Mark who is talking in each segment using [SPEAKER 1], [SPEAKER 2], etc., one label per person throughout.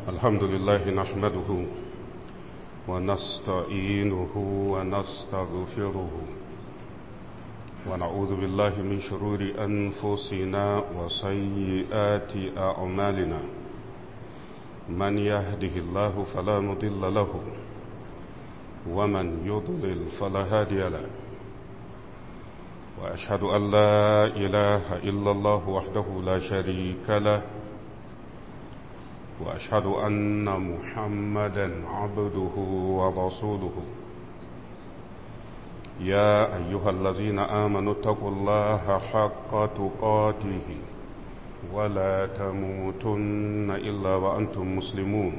[SPEAKER 1] الحمد لله نحمده ونستعينه ونستغفره ونعوذ بالله من شرور أنفسنا وسيئات أعمالنا من يهده الله فلا مضل له ومن يضلل فلا هادي له وأشهد أن لا إله إلا الله وحده لا شريك له وأشهد أن محمدا عبده ورسوله يا أيها الذين آمنوا اتقوا الله حق تقاته ولا تموتن إلا وأنتم مسلمون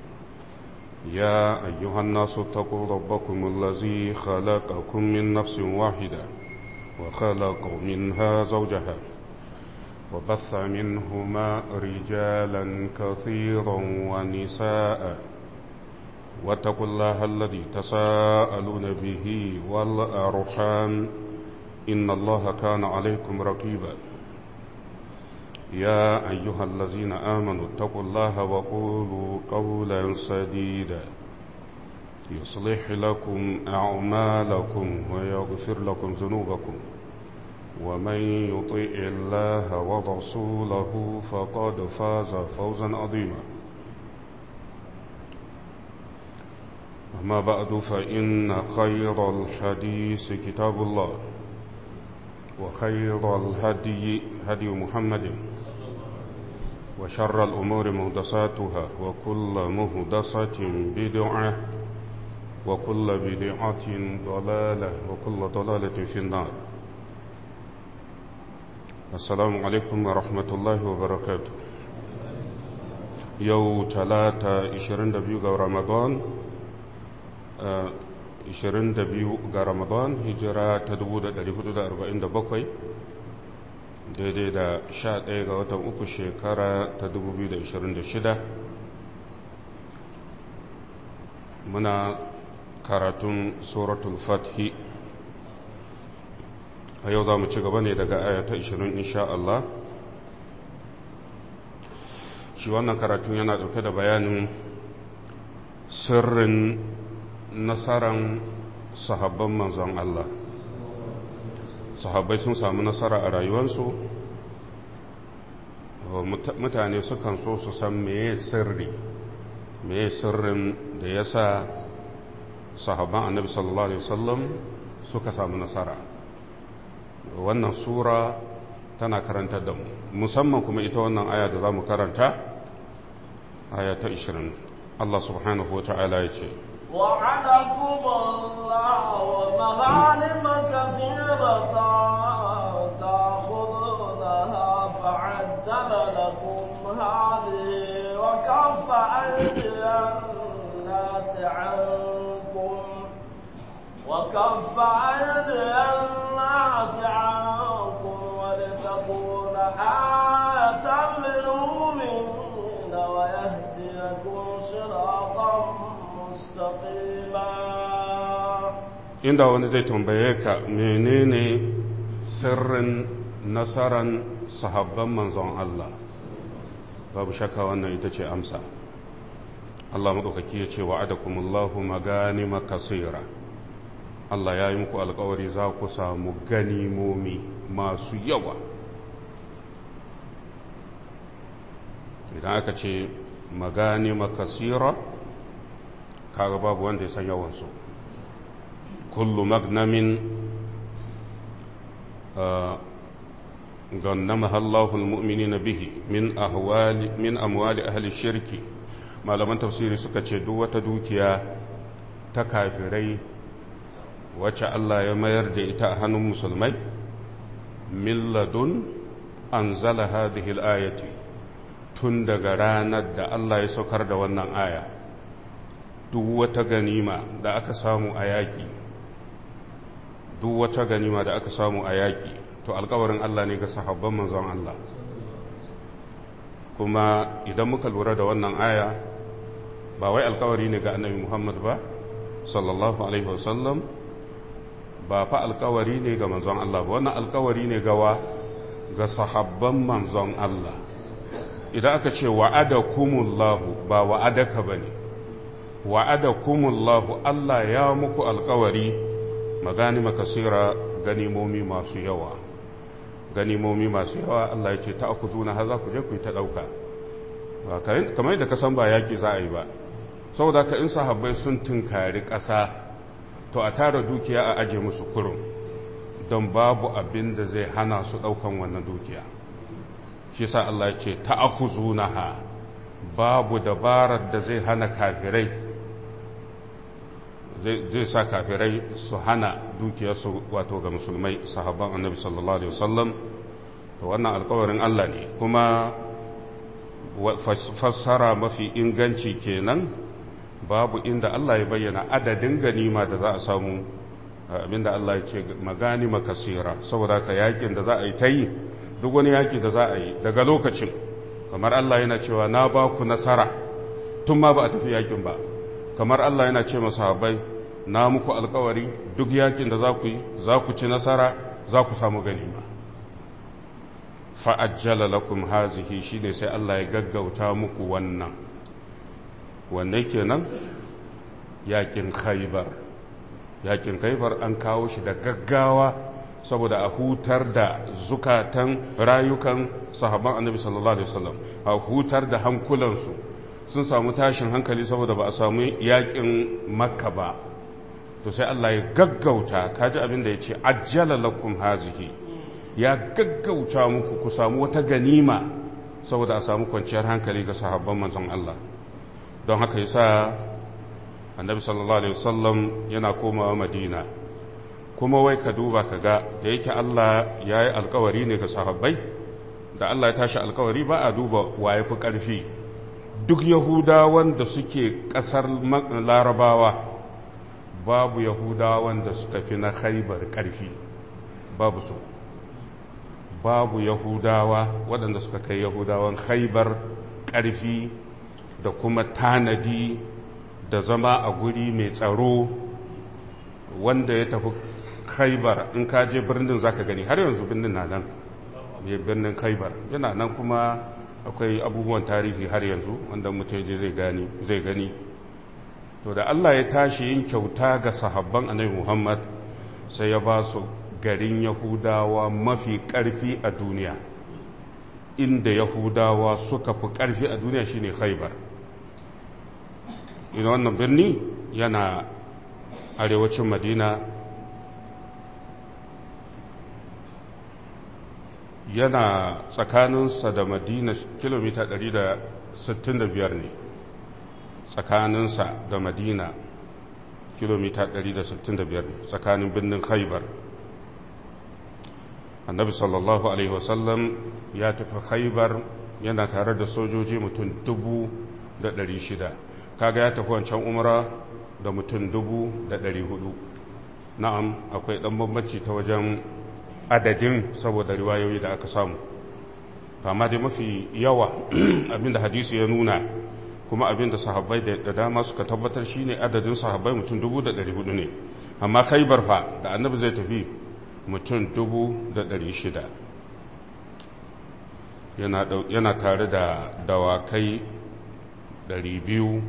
[SPEAKER 1] يا أيها الناس اتقوا ربكم الذي خلقكم من نفس واحدة وخلق منها زوجها وبث منهما رجالا كثيرا ونساء واتقوا الله الذي تساءلون به والأرحام إن الله كان عليكم رقيبا يا أيها الذين آمنوا اتقوا الله وقولوا قولا سديدا يصلح لكم أعمالكم ويغفر لكم ذنوبكم ومن يطيع الله ورسوله فقد فاز فوزا عظيما أما بعد فإن خير الحديث كتاب الله وخير الهدي هدي محمد وشر الأمور مهدساتها وكل مهدسة بدعة وكل بدعة ضلالة وكل ضلالة في النار السلام عليكم ورحمة الله وبركاته يو تلاتة إشرين دبيو رمضان 22 ga ramadan hijira ta 1447 daidai da 11 ga watan uku shekara ta 2026 muna karatun suratul fathi a yau za mu ci gaba ne daga aya ta 20 insha Allah shi wannan karatun yana dauke da bayanin sirrin nasaran sahabban manzon Allah sahabbai sun samu nasara a rayuwarsu mutane sukan so su san meye sirri meye sirrin da ya sa sahabban annabi sallallahu alaihi wasallam suka samu nasara wannan sura tana karantar da mu musamman kuma ita wannan aya da za mu karanta aya ta 20 Allah subhanahu wa ta'ala ya ce
[SPEAKER 2] وعدكم الله ومغانم كثيرة تأخذونها فعجل لكم هذه وكف أيدي الناس عنكم وكف أيدي الناس عنكم ولتكون آية للمؤمنين ويهديكم صراطا
[SPEAKER 1] inda wani zai tambaye ka menene sirrin nasaran sahabban manzon Allah babu shakka wannan ita ce amsa Allah maɗaukaki ya ce wa'adakumullahu maganima kasira Allah ya yi muku alkawari za ku samu ganimomi masu yawa idan aka ce maganima kasira kaga babu wanda ya san yawansu kullu magnamin gannamaha Allahul mu'minina bihi min ahwali min amwali ahli shirki malaman tafsiri suka ce duk wata dukiya ta kafirai wacce Allah ya mayar da ita a hannun musulmai min ladun anzala hadhihi al-ayati tun daga ranar da Allah ya saukar da wannan aya duk wata ganima da aka samu a yaƙi duk wata ganima da aka samu a yaƙi to alkawarin Allah ne ga sahabban manzon Allah kuma idan muka lura da wannan aya ba wai alkawari ne ga annabi Muhammad ba sallallahu alaihi wasallam ba fa alkawari ne ga manzon Allah ba wannan alkawari ne gawa ga sahabban manzon Allah idan aka ce wa'ada kumullahu ba wa'adaka ba ne wa'ada kumullahu Allah ya muku alkawari magani makasira ganimomi masu yawa ganimomi masu yawa Allah ya ce ta aku zuna har za ku je ku yi ta ɗauka kamar yadda ka san ba yaƙi za a yi ba saboda ka in sahabbai sun tunkari ƙasa to a tara dukiya a aje musu kurum don babu abin da zai hana su ɗaukan wannan dukiya shi sa Allah ce ta'akuzunaha babu dabarar da zai hana kafirai zai sa kafirai su hana dukiyarsu wato ga musulmai sahabban annabi sallallahu alaihi wasallam to wannan alkawarin Allah ne kuma fassara mafi inganci kenan babu inda Allah ya bayyana adadin ganima da za a samu abinda Allah ya ce magani makasira saboda ka yakin da za a yi ta yi duk wani yaki da za a yi daga lokacin kamar Allah yana cewa na ba ku nasara tun ma ba a tafi yakin ba kamar Allah yana ce masahabai na muku alkawari duk yakin da za ku yi za ku ci nasara za ku samu ganima fa'ajjala lakum hazihi shine sai Allah ya gaggauta muku wannan wanne kenan yakin khaybar yakin khaybar an kawo shi da gaggawa saboda a hutar da zukatan rayukan sahaban annabi sallallahu alaihi wasallam a hutar da hankulansu sun samu tashin hankali saboda ba a samu yakin makka ba to sai Allah ya gaggauta kaji abin da ya ce ajjala lakum hazihi ya gaggauta muku ku samu wata ganima saboda a samu kwanciyar hankali ga sahabban manzon Allah don haka yasa annabi sallallahu alaihi wasallam yana komawa madina kuma wai ka duba ka ga da yake Allah ya yi alkawari ne ga sahabbai da Allah ya tashi alkawari ba a duba wa ya fi ƙarfi duk yahudawan da suke ƙasar larabawa babu yahudawan da suka fi na khaibar ƙarfi babu su babu yahudawa waɗanda suka kai yahudawan khaibar ƙarfi da kuma tanadi da zama a guri mai tsaro wanda ya tafi khaibar in ka je birnin zaka gani har yanzu birnin na nan mai birnin khaibar yana nan kuma akwai abubuwan tarihi har yanzu wanda mutum je zai gani zai gani to da Allah ya tashi yin kyauta ga sahabban annabi Muhammad sai ya ba su garin Yahudawa mafi ƙarfi a duniya inda Yahudawa suka fi ƙarfi a duniya shine khaibar ina wannan birni yana arewacin madina yana tsakaninsa da madina kilomita 165 ne tsakaninsa da madina kilomita 165 ne tsakanin birnin khaibar annabi sallallahu alaihi wasallam ya tafi khaibar yana tare da sojoji mutum dubu da ɗari shida kaga ya tafi wancan umara da mutum dubu da ɗari hudu na'am akwai ɗan bambanci ta wajen adadin saboda riwayoyi da aka samu amma dai mafi yawa abinda hadisi ya nuna kuma abinda sahabbai da dama suka tabbatar shine adadin sahabbai mutum dubu da ɗari hudu ne amma khaibar fa da annabi zai tafi mutum dubu da ɗari shida yana tare da dawakai ɗari biyu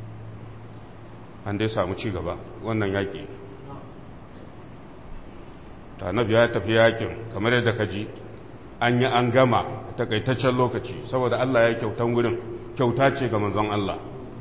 [SPEAKER 1] an dai samu ci gaba wannan yaƙi annabi ya tafi yaƙin kamar yadda ka ji an yi an gama a takaitaccen lokaci saboda Allah ya kyautan wurin kyauta ce ga manzon Allah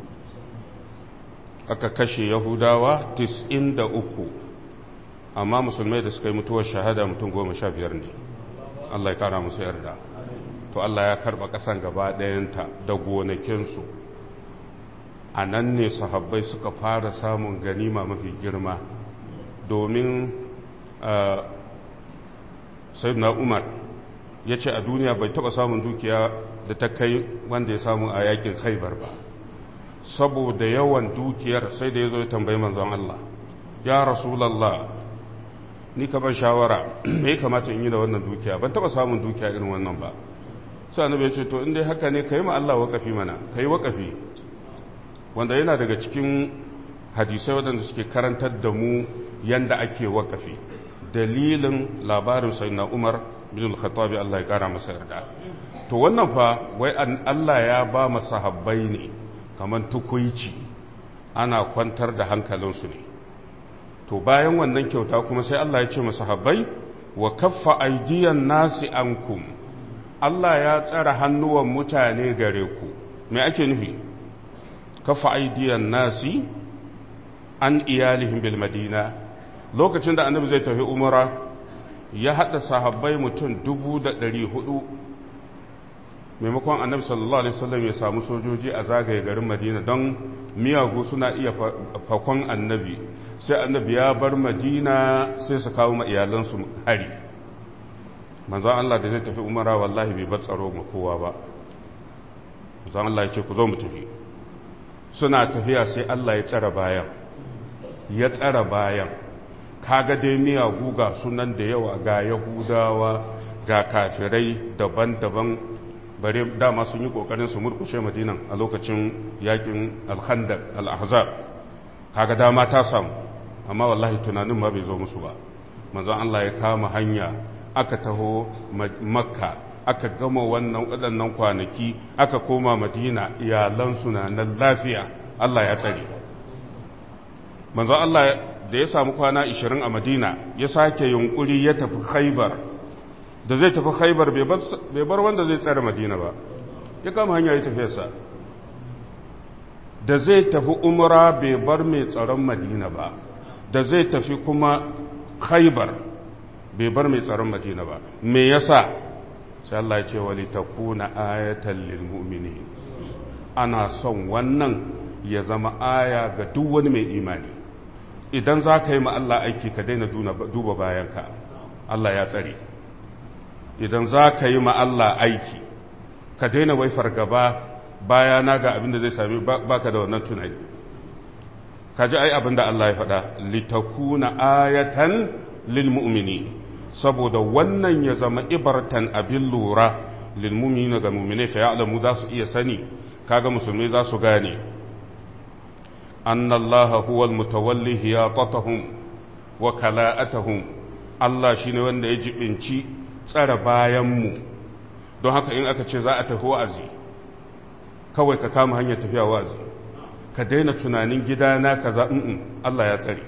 [SPEAKER 1] aka kashe yahudawa uku, amma musulmai da suka yi mutuwar shahada mutum goma sha biyar ne Allah ya kara musu yarda to Allah ya karba ƙasan gaba ɗayanta da gonakinsu a nan ne sahabbai suka fara samun ganima mafi girma domin sayyidina umar ya ce a duniya bai taba samun dukiya da ta kai wanda ya samu a yakin khaibar ba saboda yawan dukiyar sai da ya zo ya tambayi manzon Allah ya rasulallah ni ka ban shawara me kamata in yi da wannan dukiya ban taba samun dukiya irin wannan ba sai annabi ya ce to in dai haka ne kai ma Allah wakafi mana kai wakafi wanda yana daga cikin hadisai waɗanda suke karantar da mu yanda ake wakafi dalilin labarin sai na umar bin al-khattabi Allah ya kara masa yarda to wannan fa wai Allah ya ba masahabbai ne kaman tukuici ana kwantar da hankalinsu ne to bayan wannan kyauta kuma sai Allah ya ce masahabbai wa kaffa aidiyan nasi ankum Allah ya tsara hannuwan mutane gare ku me ake nufi kaffa aidiyan nasi an iyalihim bil madina lokacin da annabi zai tafi umara ya haɗa sahabbai mutum dubu da ɗari hudu maimakon annabi sallallahu alaihi wasallam ya samu sojoji a zagaye garin madina don miyagu suna iya fakon annabi sai annabi ya bar madina sai su kawo ma iyalansu hari manzon Allah da zai tafi umara wallahi bai bar tsaro ma kowa ba manzon Allah ya ce ku zo mu tafi suna tafiya sai Allah ya tsara bayan ya tsara bayan kaga dai miyagu ga sunan da yawa ga yahudawa ga kafirai daban-daban bare dama sun yi kokarin su murkushe madinan a lokacin yakin alhandar al-ahzab kaga dama ta samu amma wallahi tunanin ma bai zo musu ba manzon Allah ya kama hanya aka taho makka aka gama wannan waɗannan kwanaki aka koma madina iyalansu na nan lafiya Allah ya tsare manzon Allah da ya samu kwana 20 a madina ya sake yunkuri ya tafi khaibar da zai tafi khaibar bai bar wanda zai tsare madina ba ya kama hanya ya tafi sa da zai tafi umra bai bar mai tsaron madina ba da zai tafi kuma khaibar bai bar mai tsaron madina ba me yasa sai Allah ya ce wali takuna ayatan lil mu'minin ana son wannan ya zama aya ga duk wani mai imani idan za ka yi ma Allah aiki ka daina duba bayanka Allah ya tsare idan za ka yi ma Allah aiki ka daina wai fargaba bayana ga abin da zai sami baka da wannan tunani ka ji ai abin da Allah ya faɗa litakuna ayatan lil mu'mini saboda wannan ya zama ibartan abin lura lil mu'mini ga mu'mini fa ya'lamu za su iya sani kaga musulmai za su gane anna Allah huwa al-mutawalli hiyatatahum wa kala'atahum Allah shine wanda ya jibinci tsara bayan mu don haka in aka ce za a tafi wa'azi kawai ka kama hanyar tafiya wa'azi ka daina tunanin gidana kaza in Allah ya tsare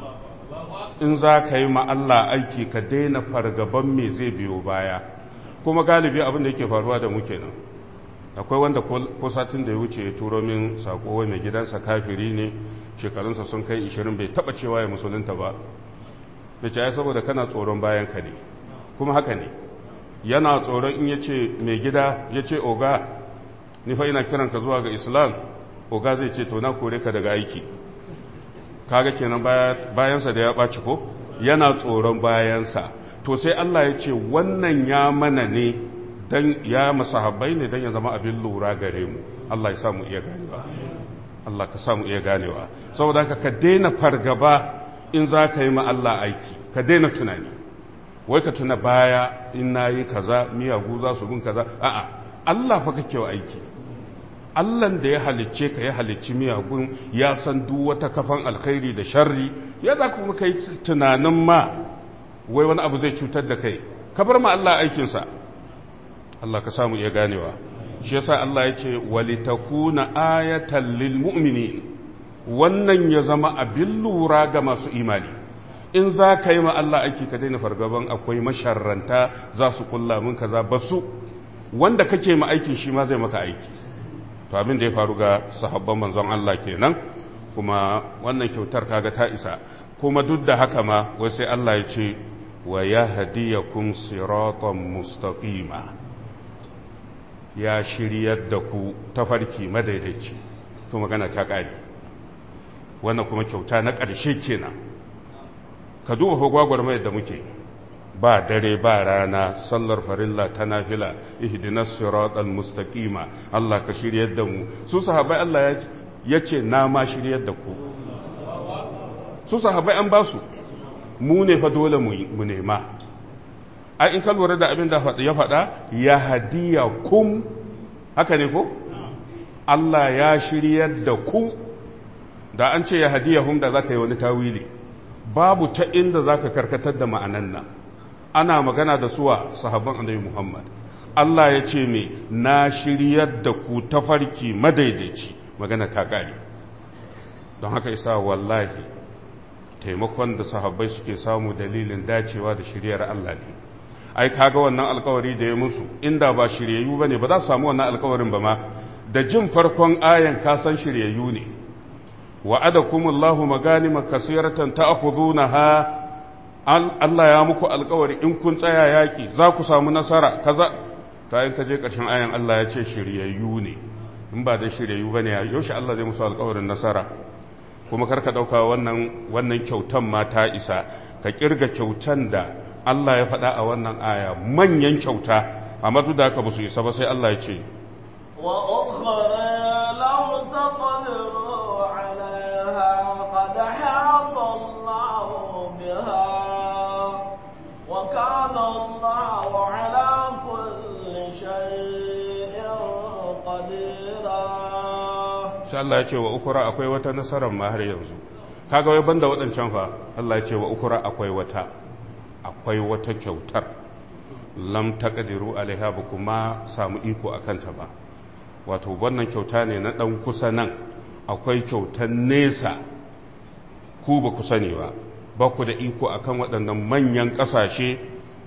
[SPEAKER 1] in za ka yi ma Allah aiki ka daina fargaban me zai biyo baya kuma galibi abin da yake faruwa da muke nan akwai wanda ko satin da ya wuce ya turo min sako wai mai gidansa kafiri ne shekarunsa sun kai 20 bai taba cewa ya musulunta ba da ce saboda kana tsoron bayan ka ne kuma haka ne yana tsoron in ya ce mai gida ya ce oga ni fa ina kiran ka zuwa ga islam oga zai ce to na kore ka daga aiki kaga kenan bayansa da ya ɓaci ko yana tsoron bayansa to sai Allah ya ce wannan ya mana ne dan ya masahabbai ne dan ya zama abin lura gare mu Allah ya samu iya ganewa Allah ka samu iya ganewa saboda haka ka daina fargaba in za ka yi ma Allah aiki ka daina tunani wai ka tuna baya in nayi kaza miyagu za su bin kaza a'a Allah fa kake wa aiki Allahn da ya halicce ka ya halicci miyagun ya san duk wata kafan alkhairi da sharri ya za kuma kai tunanin ma wai wani abu zai cutar da kai ka bar ma Allah aikinsa Allah ka samu iya ganewa shi yasa Allah ya ce walitakuna ayatan lil mu'minin wannan ya zama abin lura ga masu imani in za ka yi ma Allah aiki ka daina fargaban akwai masharranta za su kulla min kaza basu wanda kake ma aikin shi ma zai maka aiki to abin da ya faru ga sahabban manzon Allah kenan kuma wannan kyautar kaga ta isa kuma duk da haka ma wai sai Allah ya ce wa yahdiyakum siratan mustaqima ya shiryar da ku tafarki madaidaici to magana ta kare wannan kuma kyauta na ƙarshe kenan ka duba fa gwagwarmayar da muke ba dare ba rana sallar farilla ta nafila ihdinas siratal mustaqima Allah ka shiryar da mu su sahabbai Allah ya ce na ma shiryar da ku su sahabbai an ba su mu ne fa dole mu nema ai in ka lura da abin da ya faɗa ya hadiya kum haka ne ko Allah ya shiryar da ku da an ce ya hadiya hum da za ka yi wani tawili babu ta inda za ka karkatar da ma'anan nan ana magana da suwa sahabban annabi Muhammad Allah ya ce me na shiryar da ku tafarki madaidaici magana ta kare don haka isa wallahi taimakon da sahabbai suke samu dalilin dacewa da shiryar Allah ne ai kaga wannan alkawari da ya musu inda ba shiryayyu bane ba za su samu wannan alkawarin ba ma da jin farkon ayan ka san shiryayyu ne wa'adakumullahu maganima kasiratan ta'khudunaha Allah ya muku alkawari in kun tsaya yaki za ku samu nasara kaza ta in ka je ƙarshen ayan Allah ya ce shiryayyu ne in ba da shiryayyu bane yaushe Allah zai musu alkawarin nasara kuma karka dauka wannan wannan kyautan ma ta isa ka kirga kyautan da Allah ya faɗa a wannan aya manyan kyauta amma duk da haka ba su isa ba sai Allah ya ce
[SPEAKER 2] وأخرى لم تقدروا عليها قد حاط الله بها وكان الله على كل شيء قديرا
[SPEAKER 1] sai Allah ya ce wa ukura akwai wata nasarar ma har yanzu kaga wai banda waɗancan fa Allah ya ce wa ukura akwai wata akwai wata kyautar lam taqdiru alaiha ba kuma samu iko akan ta ba wato wannan kyauta ne na dan kusa nan akwai kyautar nesa ku ba ku sani ba ba ku da iko akan waɗannan manyan ƙasashe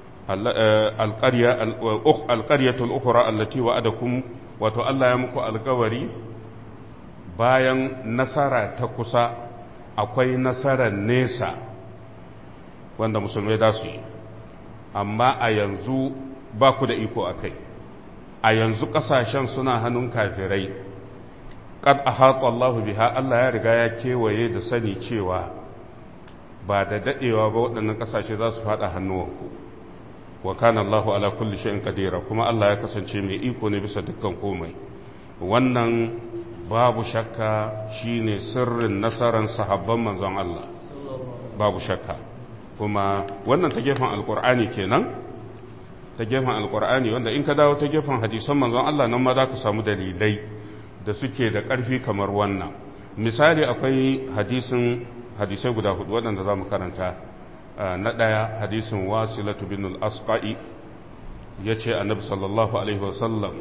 [SPEAKER 1] alƙaryatul ukhra allati wa'adakum wato Allah ya muku alƙawari bayan nasara ta kusa akwai nasarar nesa wanda musulmai za su yi amma a yanzu ba ku da iko a kai a yanzu ƙasashen suna hannun kafirai ƙad a Allahu biha Allah ya riga ya kewaye da sani cewa ba da daɗewa ba waɗannan ƙasashe za su faɗa hannuwanku wa kana Allahu ala kulli shay'in qadira kuma Allah ya kasance mai iko ne bisa dukkan komai wannan babu shakka shine sirrin nasaran sahabban manzon Allah babu shakka kuma wannan ta gefen alkur'ani kenan ta gefen alkur'ani wanda in ka dawo ta gefen hadisan manzon Allah nan ma za ka samu dalilai da suke da ƙarfi kamar wannan misali akwai hadisin hadisai guda hudu waɗanda za mu karanta na ɗaya hadisin wasilatu bin al-asqa'i ya ce annabi sallallahu alaihi wasallam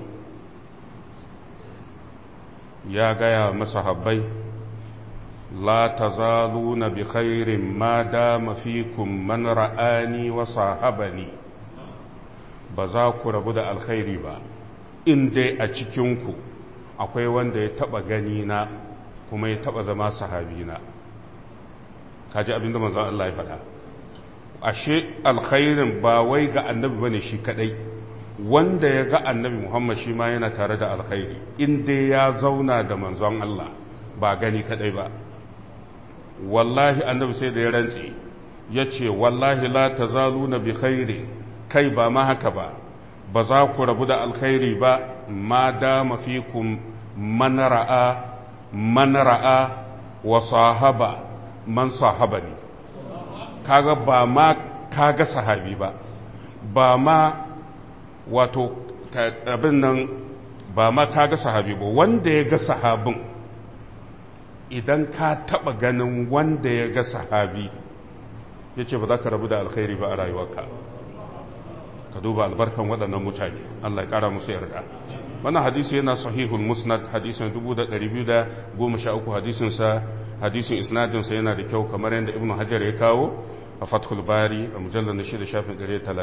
[SPEAKER 1] ya gaya masahabbai la tazaluna bi khairin ma dama fikum man ra'ani wa sahabani ba za ku rabu da alkhairi ba in dai a cikinku akwai wanda ya taba gani na kuma ya taba zama sahabina kaji abinda manzon Allah ya faɗa ashe alkhairin ba wai ga annabi bane shi kadai wanda ya ga annabi Muhammad shi ma yana tare da alkhairi in dai ya zauna da manzon Allah ba gani kadai ba wallahi annabi sai da ya rantse ya ce wallahi la tazaluna bi khairi kai ba ma haka ba ba za ku rabu da alkhairi ba ma dama fikum man ra'a man ra'a wa sahaba man sahabani kaga ba ma kaga sahabi ba ba ma wato abin nan ba ma kaga sahabi ba wanda ya ga sahabin idan ka taba ganin wanda ya ga sahabi ya ce ba za ka rabu da alkhairi ba a rayuwarka ka duba albarkan waɗannan mutane Allah ya ƙara musu yarda wannan hadisi yana sahihul musnad hadisin 2213 hadisinsa hadisin isnadinsa yana da kyau kamar yadda ibnu hajar ya kawo a fathul bari a mujallar na shida shafin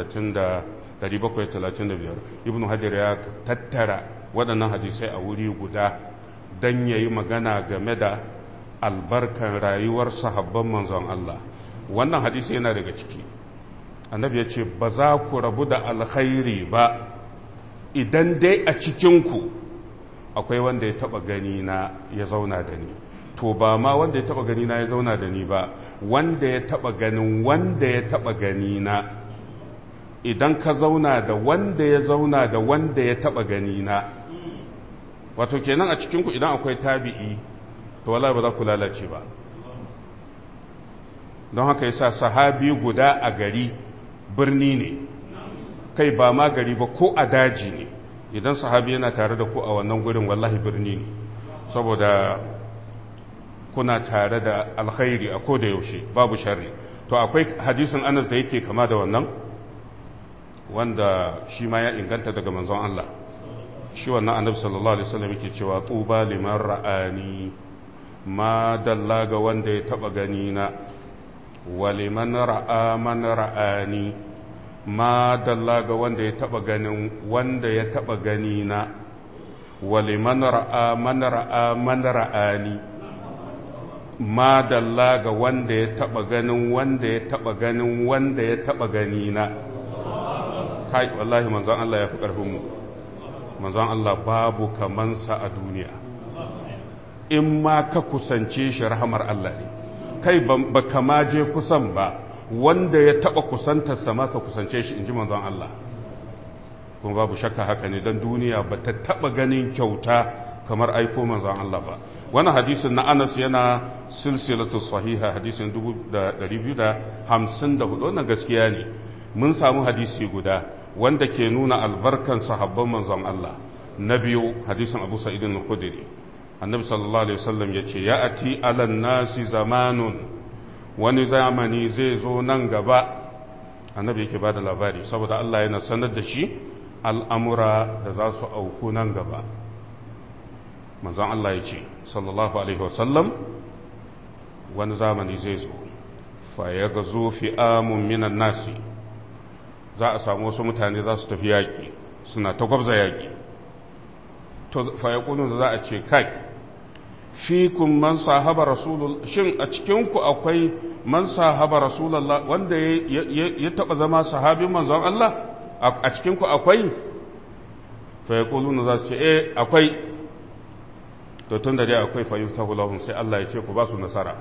[SPEAKER 1] 735 ibnu hajar ya tattara waɗannan hadisai a wuri guda don ya yi magana game da albarkan rayuwar sahabban manzon Allah wannan hadisi yana daga ciki annabi ya ce ba za ku rabu da alkhairi ba idan dai a cikinku akwai wanda ya taba gani na ya zauna da ni to ba ma wanda ya taba gani na ya zauna da ni ba wanda ya taba ganin wanda ya taba gani na idan ka zauna da wanda ya zauna da wanda ya taba gani na wato kenan a cikinku idan akwai tabi'i to wallahi ba za ku lalace ba don haka yasa sahabi guda a gari birni ne kai ba ma gari ba ko a daji ne idan sahabi yana tare da ku a wannan gurin wallahi birni ne saboda kuna tare da alkhairi a koda yaushe babu sharri to akwai hadisin anas da yake kama da wannan wanda shi ma ya inganta daga manzon Allah shi wannan annabi sallallahu alaihi wasallam yake cewa tuba liman ra'ani ma dalla ga wanda ya taba gani na wa liman ra'a man ra'ani ma dalla ga wanda ya taba ganin wanda ya taba gani na wa liman ra'a man ra'a man ra'ani ma dalla ga wanda ya taba ganin wanda ya taba ganin wanda ya taba gani na kai wallahi manzon Allah ya fi karfin mu manzon Allah babu kamansa a duniya in ma ka kusance shi rahamar Allah ne kai ba kama je kusan ba wanda ya taba kusantar sama ka kusance shi inji manzon Allah kuma babu shakka haka ne don duniya ba ta taba ganin kyauta kamar aiko manzon Allah ba wannan hadisin na Anas yana silsilatu sahiha hadisin 2254 wannan gaskiya ne mun samu hadisi guda wanda ke nuna albarkan sahabban manzon Allah na biyu hadisin Abu Sa'id al-Khudri annabi sallallahu alaihi wasallam yace ya ati alan nasi zamanun wani zamani zai zo nan gaba annabi yake bada labari saboda Allah yana sanar da shi al'amura da za su auku nan gaba manzon Allah yace sallallahu alaihi wasallam wani zamani zai zo fa yaghzu fi amun minan nasi za a samu wasu mutane za su tafi yaƙi suna ta gwabza yaƙi to fayakunan da za a ce kai fi kun man sahaba rasulullah shin a cikinku akwai man sahaba rasulullah wanda ya taɓa zama sahabin manzon Allah a cikinku akwai fayakunan za su ce eh akwai to tun da dai akwai fayyuta lahum sai Allah ya ce ku ba su nasara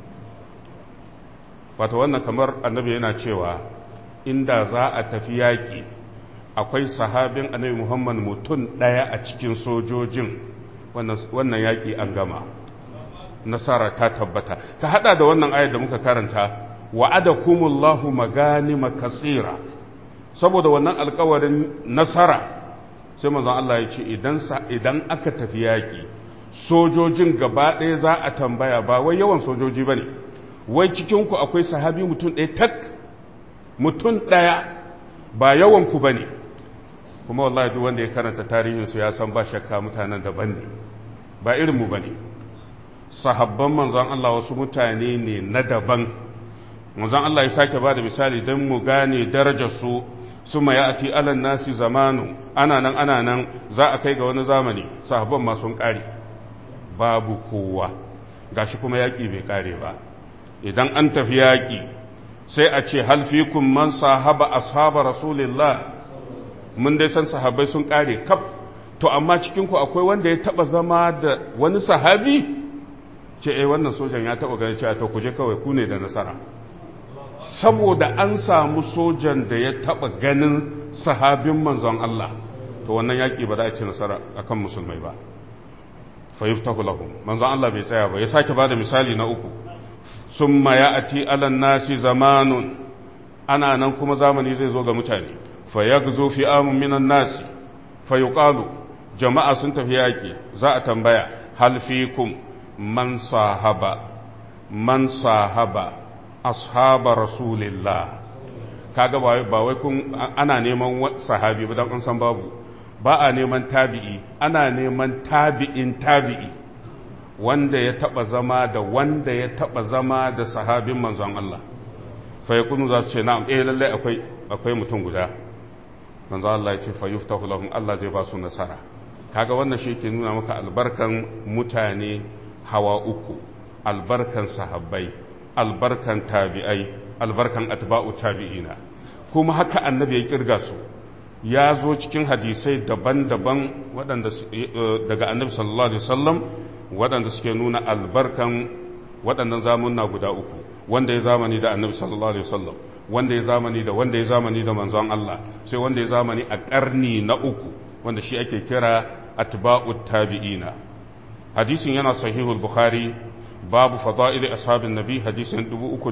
[SPEAKER 1] wato wannan kamar annabi yana cewa inda za a tafi yaƙi akwai sahabin annabi muhammad mutum ɗaya a cikin sojojin wannan yaƙi an gama nasara ta tabbata ka hada da wannan ayar da muka karanta wa'ada kumullahu maganima kasira saboda wannan alkawarin nasara sai manzon Allah ya ce idan aka tafi yaƙi sojojin gaba ɗaya za a tambaya ba wai yawan sojoji ba ne wai cikinku akwai sahabi mutum ɗaya tak mutum ɗaya ba yawanku ba ne kuma wallahi duk wanda ya karanta tarihinsu ya san ba shakka mutanen daban ne ba irinmu ba ne sahabban manzon Allah wasu mutane ne na daban manzon Allah ya sake ba da misali don mu gane darajarsu su ma ya ati alan nasi zamanu ana nan ana nan za a kai ga wani zamani sahabban ma sun ƙare babu kowa gashi kuma yaƙi bai ƙare ba idan an tafi yaƙi sai a ce halfikun man sahaba ashaba rasulillah mun dai san sahabbai sun kare kaf to amma cikinku akwai wanda ya taba zama da wani sahabi ce eh wannan sojan ya taba ganin cewa to kuje kawai ku ne da nasara saboda an samu sojan da ya taba ganin sahabin manzon Allah to wannan yaki ba za a ci nasara akan musulmai ba fa yuftahu lahum manzon Allah bai tsaya ba ya sake bada misali na uku summa ya'ti alan nasi zamanun ana nan kuma zamani zai zo ga mutane fa yaghzu fi amun minan nasi fa yuqalu jama'a sun tafi yaki za a tambaya hal fikum man sahaba man sahaba ashaba rasulillah kaga ba wai kun ana neman sahabi ba dan an san babu ba a neman tabi'i ana neman tabi'in tabi'i wanda ya taba zama da wanda ya taba zama da sahabin manzon Allah fa yakunu za su ce na'am eh lalle akwai akwai mutum guda manzon Allah ya ce fa yuftahu lahum Allah zai ba su nasara kaga wannan shi ke nuna maka albarkan mutane hawa uku albarkan sahabbai albarkan tabi'ai albarkan atba'u tabi'ina kuma haka annabi ya kirga su ya zo cikin hadisai daban-daban waɗanda daga annabi sallallahu alaihi wasallam waɗanda suke nuna albarkan waɗannan zamunna guda uku wanda ya zamani da annabi sallallahu alaihi wasallam wanda ya zamani da wanda ya zamani da manzon Allah sai wanda ya zamani a ƙarni na uku wanda shi ake kira atba'ut tabi'ina hadisin yana sahihul bukhari babu fada'il ashabin nabi hadisin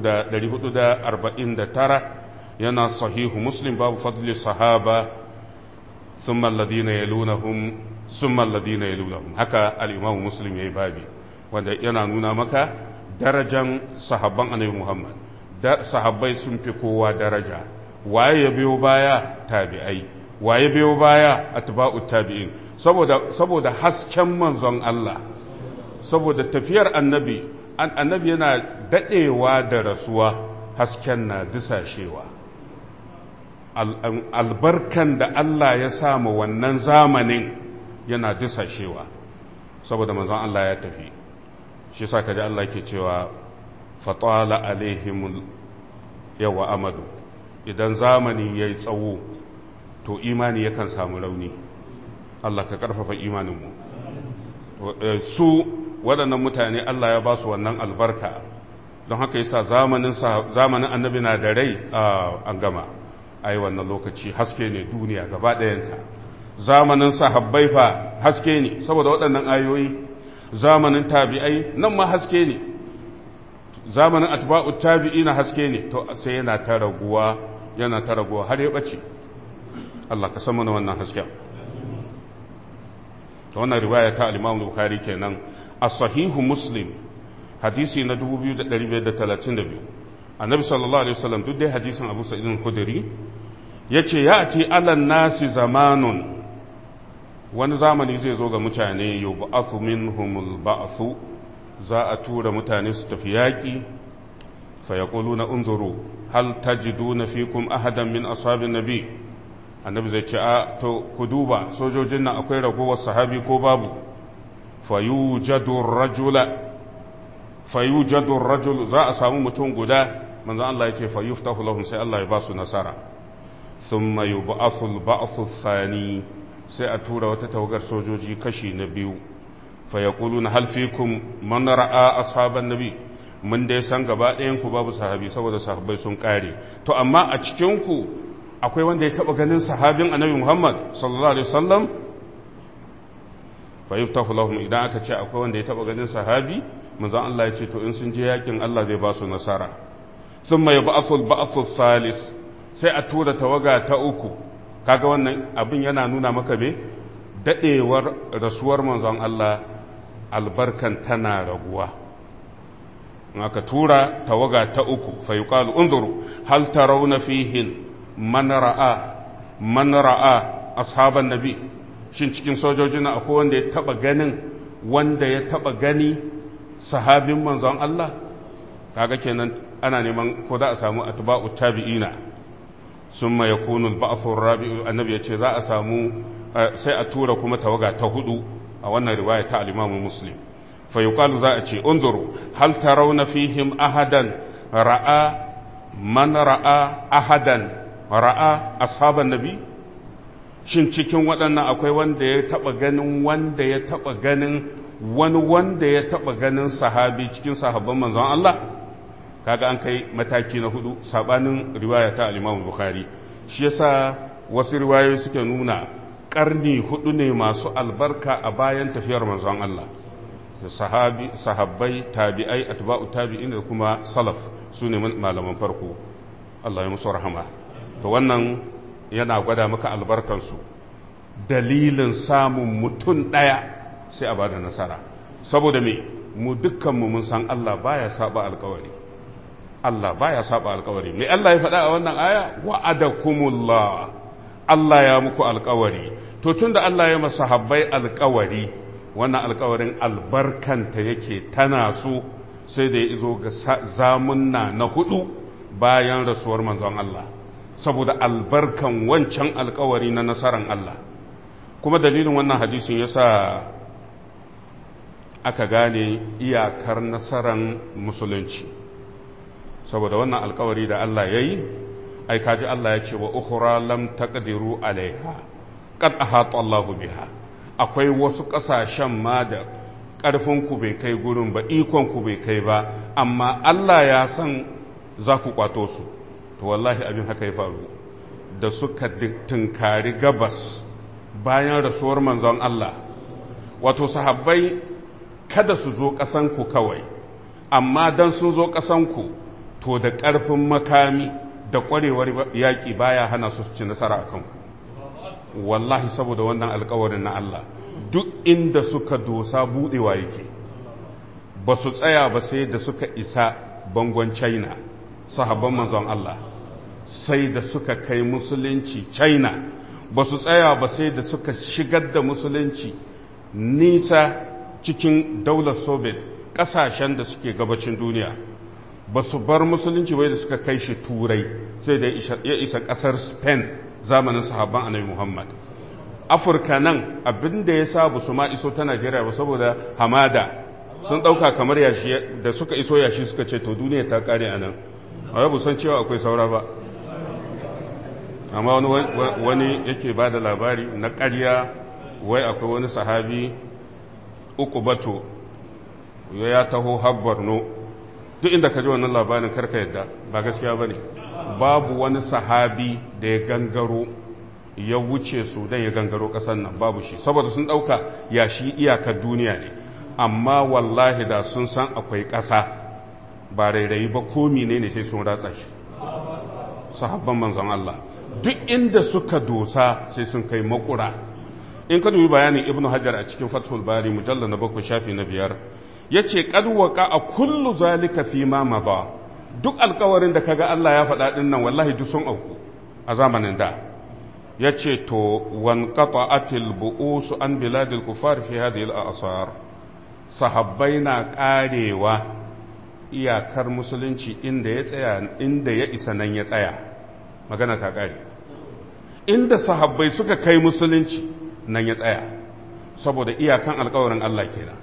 [SPEAKER 1] 3449 yana sahihu muslim babu fadli sahaba thumma alladhina yalunahum thumma alladhina yalunahum haka al-imam muslim yayi babi wanda yana nuna maka darajan sahabban annabi muhammad sahabbai sun fi kowa daraja waye ya biyo baya tabi'ai waye biyo baya atba'u tabi'in saboda saboda hasken manzon Allah saboda tafiyar annabi annabi yana dadewa da rasuwa hasken na disashewa albarkan da Allah ya samu wannan zamanin yana disashewa saboda manzon Allah ya tafi shi sa kaji Allah ke cewa fatala alaihimul yawa amadu idan zamani ya yi tsawo to imani yakan samu rauni Allah ka karfafa imaninmu su waɗannan mutane Allah ya ba su wannan albarka don haka yasa zamanin zamanin annabi na da rai an gama ai wannan lokaci haske ne duniya gaba ɗayanta zamanin sahabbai fa haske ne saboda waɗannan ayoyi zamanin tabi'ai nan ma haske ne zamanin atba'u tabi'i na haske ne to sai yana ta raguwa yana ta raguwa har ya bace Allah ka san mana wannan hasken to wannan riwaya ta al-Imam Bukhari kenan as-sahihu Muslim hadisi na 2532 annabi sallallahu alaihi wasallam duk dai hadisin Abu Sa'id al-Khudri yace ya'ti alan nasi zamanun wani zamani zai zo ga mutane yub'athu minhumul ba'thu za a tura mutane su tafi yaƙi fa yaquluna unzuru hal tajiduna fikum ahadan min ashabin nabi annabi zai ce a to ku duba sojojin nan akwai ragowar sahabi ko babu fayujadu rajula fayujadu rajul za a samu mutum guda manzo Allah ya ce fayuftahu lahum sai Allah ya ba su nasara thumma yub'athu al-ba'thu thani sai a tura wata tawagar sojoji kashi na biyu fa yaquluna hal fikum man ra'a ashaban nabi mun dai san gaba ɗayan ku babu sahabi saboda sahabbai sun kare to amma a cikin ku akwai wanda ya taba ganin sahabin annabi Muhammad sallallahu alaihi wasallam fa yuftahu lahum idan aka ce akwai wanda ya taba ganin sahabi manzon Allah ya ce to in sun je yakin Allah zai ba su nasara thumma yab'athu al-ba'thu salis sai a tura tawaga ta uku kaga wannan abin yana nuna maka me dadewar rasuwar manzon Allah albarkan tana raguwa in aka tura tawaga ta uku fa yuqalu unzuru hal tarawna fihin man ra'a man ra'a ashaban nabi shin cikin sojojin akwai wanda ya taba ganin wanda ya taba gani sahabin manzon Allah kaga kenan ana neman ko za a samu atba'u tabi'ina summa yakunu al-ba'thu ar-rabi'u annabi yace za a samu sai a tura kuma tawaga ta hudu a wannan riwaya ta al-Imam Muslim fa yuqalu za a ce unzuru hal tarawna fihim ahadan ra'a man ra'a ahadan ra'a ashaban nabi shin cikin waɗannan akwai wanda ya taɓa ganin wanda ya taɓa ganin wani wanda ya taɓa ganin sahabi cikin sahabban manzon Allah kaga an kai mataki na hudu sabanin riwaya ta al-Imam Bukhari shi yasa wasu riwayoyi suke nuna karni hudu ne masu albarka a bayan tafiyar manzon Allah sahabi sahabbai tabi'ai atba'u tabi'in da kuma salaf su ne malaman farko Allah ya musu rahama to wannan yana gwada maka albarkansu dalilin samun mutum ɗaya sai a bada nasara saboda me mu dukkanmu mun san Allah baya saba alkawari Allah baya saba alkawari me Allah ya faɗa a wannan aya wa'adakumullah Allah ya muku alkawari to tunda Allah ya masa habbai alkawari wannan alkawarin albarkanta yake tana so sai da ya izo ga zamunna na hudu bayan rasuwar manzon Allah saboda albarkan wancan alkawari na nasaran Allah kuma dalilin wannan hadisin yasa aka gane iyakar nasaran musulunci saboda wannan alkawari da Allah ya yi ai kaji Allah ya ce wa ukhra lam taqdiru alaiha qad ahata Allahu biha akwai wasu ƙasashen ma da ƙarfin ku bai kai gurin ba ikon ku bai kai ba amma Allah ya san za ku kwato su to wallahi abin haka ya faru da suka tunkari gabas bayan rasuwar manzon Allah wato sahabbai kada su zo ƙasanku kawai amma dan sun zo ƙasanku to da ƙarfin makami da ƙwarewar yaƙi baya hana su ci nasara a kanku wallahi saboda wannan alkawarin na Allah duk inda suka dosa buɗewa yake ba su tsaya ba sai da suka isa bangon china sahabban manzon Allah sai da suka kai musulunci china ba su tsaya ba sai da suka shigar da musulunci nisa cikin daular soviet ƙasashen da suke gabacin duniya ba su bar musulunci bai da suka kai shi turai sai da ya isa ƙasar spain zamanin sahabban annabi muhammad afirka nan abinda ya sa su ma iso ta najeriya ba saboda hamada sun ɗauka kamar yashi da suka iso yashi suka ce to duniya ta ƙare a nan a yau san cewa akwai saura ba amma wani yake ba da labari na ƙarya wai akwai wani sahabi uku bato ya taho har borno duk inda ka ji wannan labarin karka yadda ba gaskiya ba ne babu wani sahabi da ya gangaro ya wuce su don ya gangaro ƙasar nan babu shi saboda sun ɗauka ya shi iyakar duniya ne amma wallahi da sun san akwai ƙasa ba rairayi ba komi ne ne sai sun ratsa shi sahabban manzon Allah duk inda suka dosa sai sun kai makura in ka dubi bayanin ibnu hajar a cikin fathul bari mujalla na bakwai shafi na biyar ya ce ƙadwaka a kullu zalika fi ma maza duk alkawarin da kaga Allah ya faɗa ɗin nan wallahi duk sun auku a zamanin da ya ce to wan qata'atil bu'usu an biladil kufar fi hadhihi al-asar sahabbai na ƙarewa iyakar musulunci inda ya tsaya inda ya isa nan ya tsaya magana ta ƙare inda sahabbai suka kai musulunci nan ya tsaya saboda iyakan alkawarin Allah kenan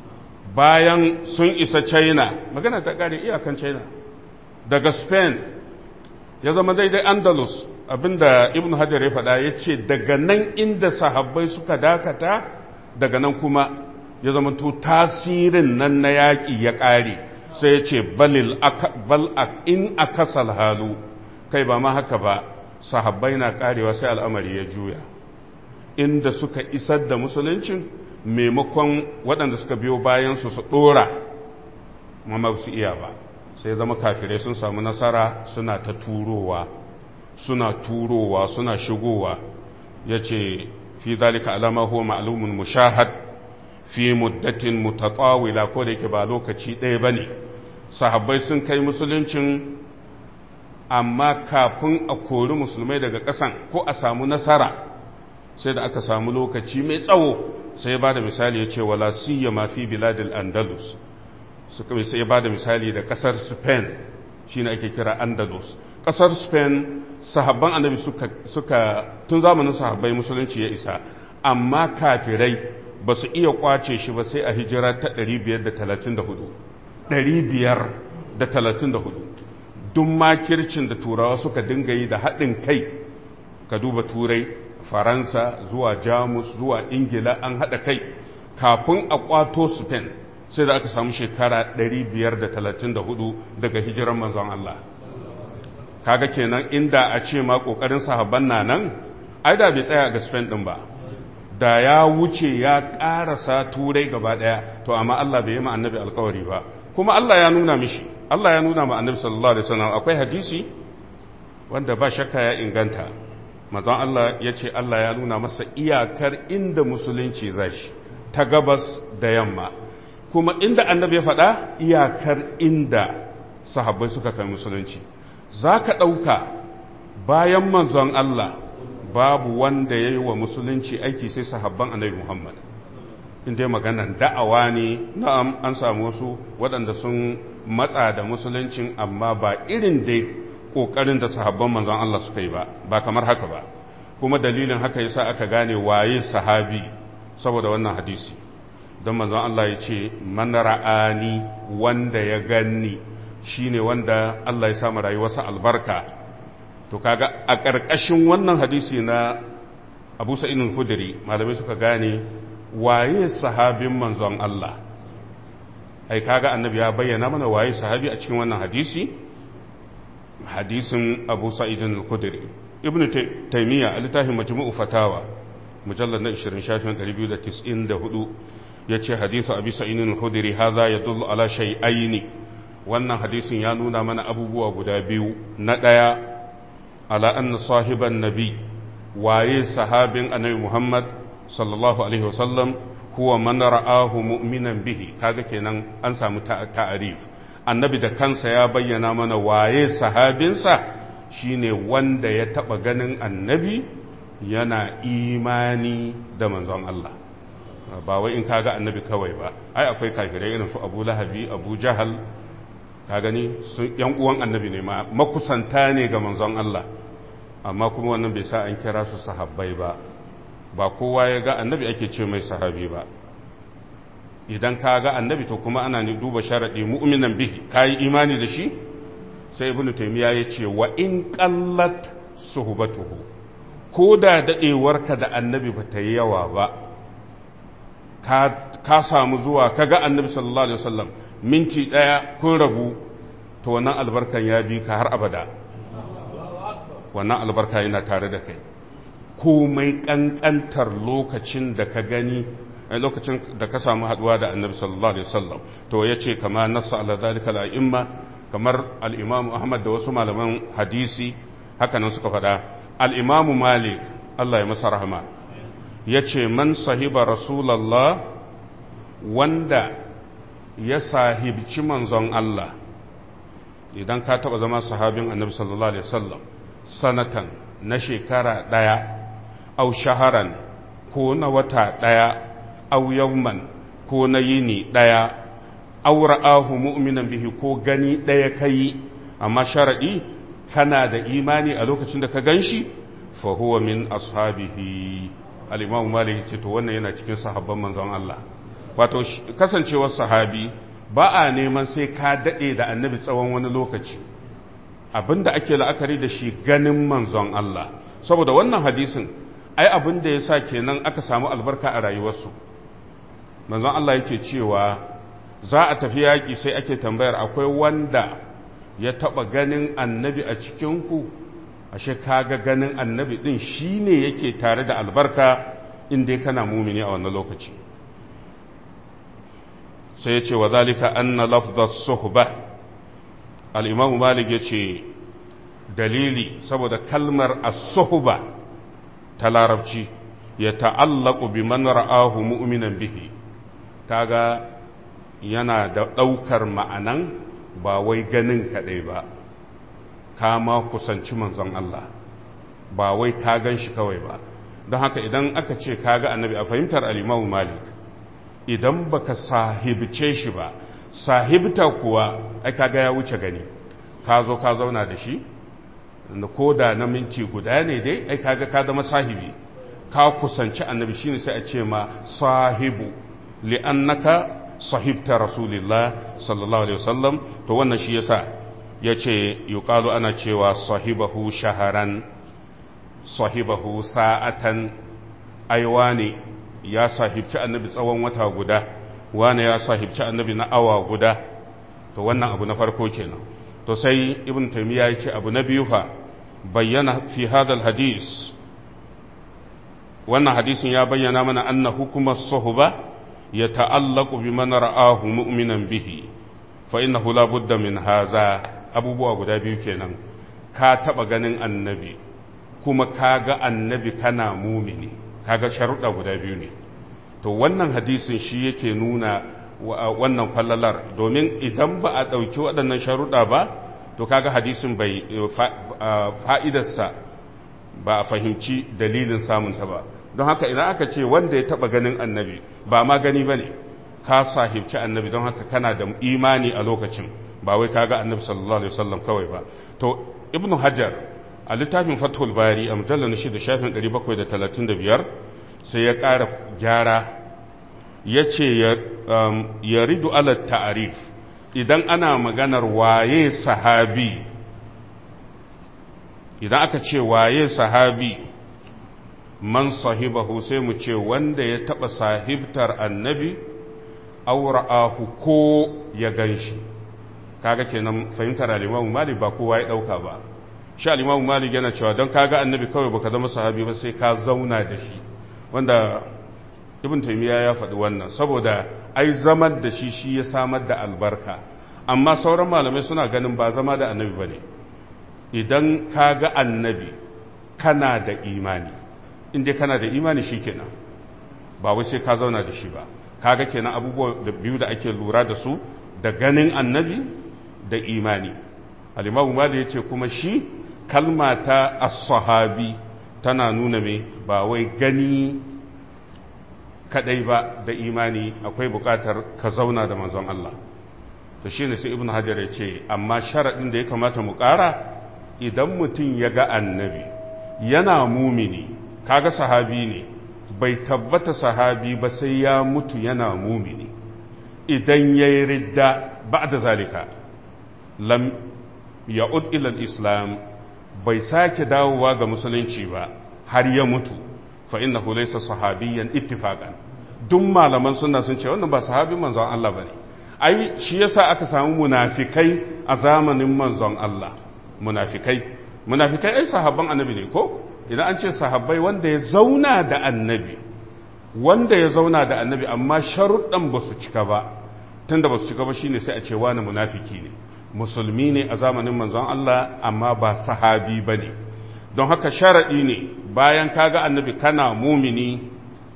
[SPEAKER 1] bayan sun isa china magana ta kare iyakan china daga spain ya zama daidai andalus abinda ibn hajar ya faɗa ya ce daga nan inda sahabbai suka dakata daga nan kuma ya zama to tasirin nan na yaƙi ya ƙare sai ya ce bal in akasal halu kai ba ma haka ba sahabbai na ƙarewa sai al'amari ya juya inda suka isar da musuluncin maimakon waɗanda suka biyo bayansu su ɗora mamma su iya ba sai zama kafirai sun samu nasara suna ta turowa suna turowa suna shigowa ya ce fi zalika alama huwa ma'alumin mushahad fi muddatin mutatawila ko da yake ba lokaci ɗaya ba ne sahabbai sun kai musuluncin amma kafin a kori musulmai daga ƙasan ko a samu nasara sai da aka samu lokaci mai tsawo sai ba da misali ya ce wala siya mafi biladil andalus suka sai ba da misali da kasar spain shine ake kira andalus kasar spain sahabban annabi suka, suka tun zamanin sahabbai musulunci ya isa amma kafirai ba su iya kwace shi ba sai a hijira ta 534 534 duk makircin da turawa suka dinga yi da haɗin kai ka duba turai faransa zuwa jamus zuwa ingila an haɗa kai kafin a ƙwato spain sai da aka samu shekara 534 daga hijiran manzon Allah kaga kenan inda a ce ma ƙoƙarin sahabban na nan ai da bai tsaya ga spain ɗin ba da ya wuce ya ƙarasa turai gaba ɗaya to amma Allah bai yi ma annabi alkawari ba kuma Allah ya nuna mishi Allah ya nuna ma annabi sallallahu alaihi wasallam akwai hadisi wanda ba shakka ya inganta mazan Allah ya ce Allah ya nuna masa iyakar inda musulunci zashi ta gabas da yamma kuma inda annabi ya faɗa iyakar inda sahabbai suka kai musulunci za ka ɗauka bayan manzon Allah babu wanda ya yi wa musulunci aiki sai sahabban annabi Muhammad inda maganan da'awa ne na'am an samu wasu waɗanda sun matsa da musuluncin amma ba irin dai ƙoƙarin da sahabban manzon Allah suka yi ba ba kamar haka ba kuma dalilin haka yasa aka gane waye sahabi saboda wannan hadisi don manzon Allah ya ce man ra'ani wanda ya ganni shine wanda Allah ya samu rayuwarsa albarka to kaga a ƙarƙashin wannan hadisi na Abu Sa'id al-Khudri malamai suka gane waye sahabin manzon Allah ai kaga annabi ya bayyana mana waye sahabi a cikin wannan hadisi hadisin abu sa'idin al-kudiri ibn taimiyya a littafin majmu'u fatawa mujallar na 20 shafin 294 ya ce hadisu abu sa'idin al-kudiri haza ya dullu ala shay'aini wannan hadisin ya nuna mana abubuwa guda biyu na ɗaya ala anna sahiban nabi waye sahabin annabi muhammad sallallahu alaihi wasallam huwa man ra'ahu mu'minan bihi kaga kenan an samu ta'arif annabi da kansa ya bayyana mana waye sahabinsa shine wanda ya taba ganin annabi yana imani da manzon Allah ba wai in kaga annabi kawai ba ai akwai kafirai irin su Abu Lahabi Abu Jahal ka gani su yan uwan annabi ne ma makusanta ne ga manzon Allah amma kuma wannan bai sa an kira su sahabbai ba ba kowa ya ga annabi ake ce mai sahabi ba idan ka ga annabi to kuma ana ne duba sharaɗi mu'minan bihi ka yi imani da shi sai ibn taymiya ya ce wa in qallat suhbatuhu ko da daɗewarka da annabi ba ta yi yawa ba ka samu zuwa ka ga annabi sallallahu alaihi wasallam minti ɗaya kun rabu to wannan albarkan ya bi ka har abada wannan albarka yana tare da kai komai ƙanƙantar lokacin da ka gani lokacin da ka samu haduwa da annabi sallallahu alaihi wasallam to yace kama nassa ala zalika al-a'imma kamar al-imam Ahmad da wasu malaman hadisi haka nan suka faɗa al-imam Malik Allah ya masa rahama yace man sahiba rasulullah wanda ya sahibci manzon Allah idan ka taba zama sahabin annabi sallallahu alaihi wasallam sanatan na shekara daya au shaharan ko na wata daya aw yawman ko na yini ɗaya aw ra'ahu mu'minan bihi ko gani ɗaya kai amma sharadi kana da imani a lokacin da ka ganshi fa huwa min ashabihi al-imam malik ce to wannan yana cikin sahabban manzon Allah wato kasancewar sahabi ba a neman sai ka dade da annabi tsawon wani lokaci abinda ake la'akari da shi ganin manzon Allah saboda wannan hadisin ai abin da ya sa kenan aka samu albarka a rayuwarsu manzon Allah yake cewa za a tafi yaƙi sai ake tambayar akwai wanda ya taɓa ganin annabi a cikinku ashe kaga ganin annabi ɗin shi ne yake tare da albarka inda kana mumini a wannan lokaci sai ya ce wa zalika anna lafzar suhba al'imamu malik ya ce dalili saboda kalmar as-suhba ta larabci ya ta'allaku bi man ra'ahu mu'minan bihi kaga yana da ɗaukar ma'anan ba wai ganin kaɗai ba ka ma kusanci manzon Allah ba wai ka gan shi kawai ba don haka idan aka ce ka ga annabi a fahimtar alimawu malik idan baka sahibce shi ba sahibta kuwa ai kaga ya wuce gani ka zo ka zauna da shi ko da na minti guda ne dai ai kaga ka zama sahibi ka kusanci annabi shine sai a ce ma sahibu li'annaka sahibta rasulillah sallallahu alaihi wasallam to wannan shi yasa yace yuqalu ana cewa sahibahu shaharan sahibahu sa'atan ai wani ya sahibci annabi tsawon wata guda wani ya sahibci annabi na awa guda to wannan abu na farko kenan to sai ibn taymiya yace abu na biyu fa bayyana fi hadal hadis wannan hadisin ya bayyana mana anna hukumar suhba ya ta'allaku bi man ra'ahu mu'minan bihi fa innahu la budda min haza abubuwa guda biyu kenan ka taba ganin annabi kuma ka ga annabi kana mumini kaga sharuɗa guda biyu ne to wannan hadisin shi yake nuna wannan fallalar domin idan ba a ɗauki waɗannan sharuɗa ba to kaga hadisin bai fa'idarsa ba a fahimci dalilin samunta ba don haka idan aka ce wanda ya taba ganin annabi ba ma gani ba ne ka sahibci annabi don haka kana da imani a lokacin ba wai kaga annabi sallallahu alaihi wasallam kawai ba to ibnu hajar a littafin fathul bari a mujallar na shida shafin 735 sai ya ƙara gyara ya ce ya ridu ala ta'arif idan ana maganar waye sahabi idan aka ce waye sahabi man sahibahu sai mu ce wanda ya taɓa sahibtar annabi aura'ahu ko ya gan shi kaga kenan fahimtar alimamu malik ba kowa ya ɗauka ba shi alimamu malik yana cewa don kaga annabi kawai baka zama sahabi ba sai ka zauna da shi wanda ibn taymiya ya faɗi wannan saboda ai zaman da shi shi ya samar da albarka amma sauran malamai suna ganin ba zama da annabi bane idan ka ga annabi kana da imani inda kana da imani shikenan ba wai sai ka zauna da shi ba kaga kenan abubuwa da biyu da ake lura da su da ganin annabi da imani al-imamu malik yace kuma shi kalma ta as-sahabi tana nuna me ba wai gani kadai ba da imani akwai bukatar ka zauna da manzon Allah to shine sai ibnu hajar ya ce amma sharadin da ya kamata mu ƙara idan mutum ya ga annabi yana mumini kaga sahabi ne bai tabbata sahabi ba sai ya mutu yana mumini idan ya yi ridda ba da zalika lam ya'ud ilal islam bai sake dawowa ga musulunci ba har ya mutu fa innahu laysa sahabiyyan ittifaqan duk malaman sunna sun ce wannan ba sahabin manzon Allah bane ai shi yasa aka samu munafikai a zamanin manzon Allah munafikai munafikai ai sahabban annabi ne ko idan an ce sahabbai wanda ya zauna da annabi wanda ya zauna da annabi amma sharuɗan ba su cika ba tunda ba su cika ba shine sai a ce wani munafiki ne musulmi ne a zamanin manzon Allah amma ba sahabi ba ne don haka sharaɗi ne bayan kaga annabi kana mumini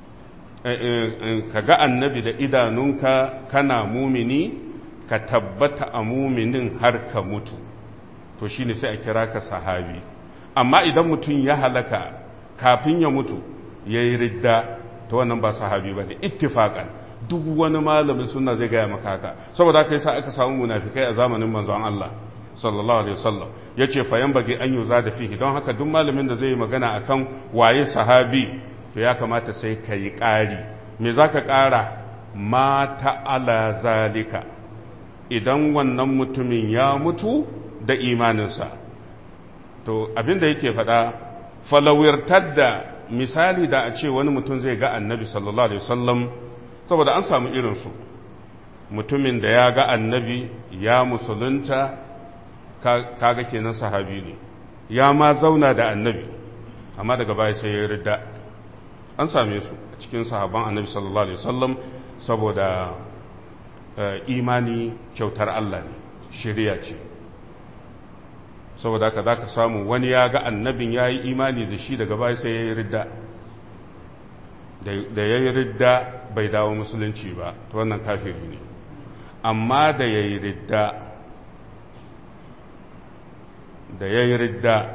[SPEAKER 1] ka ga annabi da idanunka kana mumini ka tabbata a muminin har ka mutu to shine sai a kira ka sahabi amma idan mutum ya halaka kafin ya mutu ya yi ridda ta wannan ba sahabi ba ne ittifaƙan duk wani malamin suna zai gaya maka haka saboda haka yasa aka samu munafikai a zamanin manzon Allah sallallahu alaihi wasallam yace fa yan bage an yuza da fihi don haka duk malamin da zai yi magana akan waye sahabi to ya kamata sai ka yi ƙari me zaka ƙara mata ala zalika idan wannan mutumin ya mutu da imaninsa to abinda yake faɗa falawirtar da misali da a ce wani mutum zai ga annabi sallallahu alaihi wasallam saboda an samu irinsu mutumin da ya ga annabi ya musulunta kaga kenan sahabi ne ya ma zauna da annabi amma daga baya sai ya ridda an same su a cikin sahaban annabi sallallahu alaihi wasallam saboda imani kyautar Allah ne shirya ce saboda haka za ka samu wani ya ga annabin ya yi imani da shi daga baya sai ya yi ridda da ya yi ridda bai dawo musulunci ba ta wannan kafiri ne amma da ya yi ridda da ya yi ridda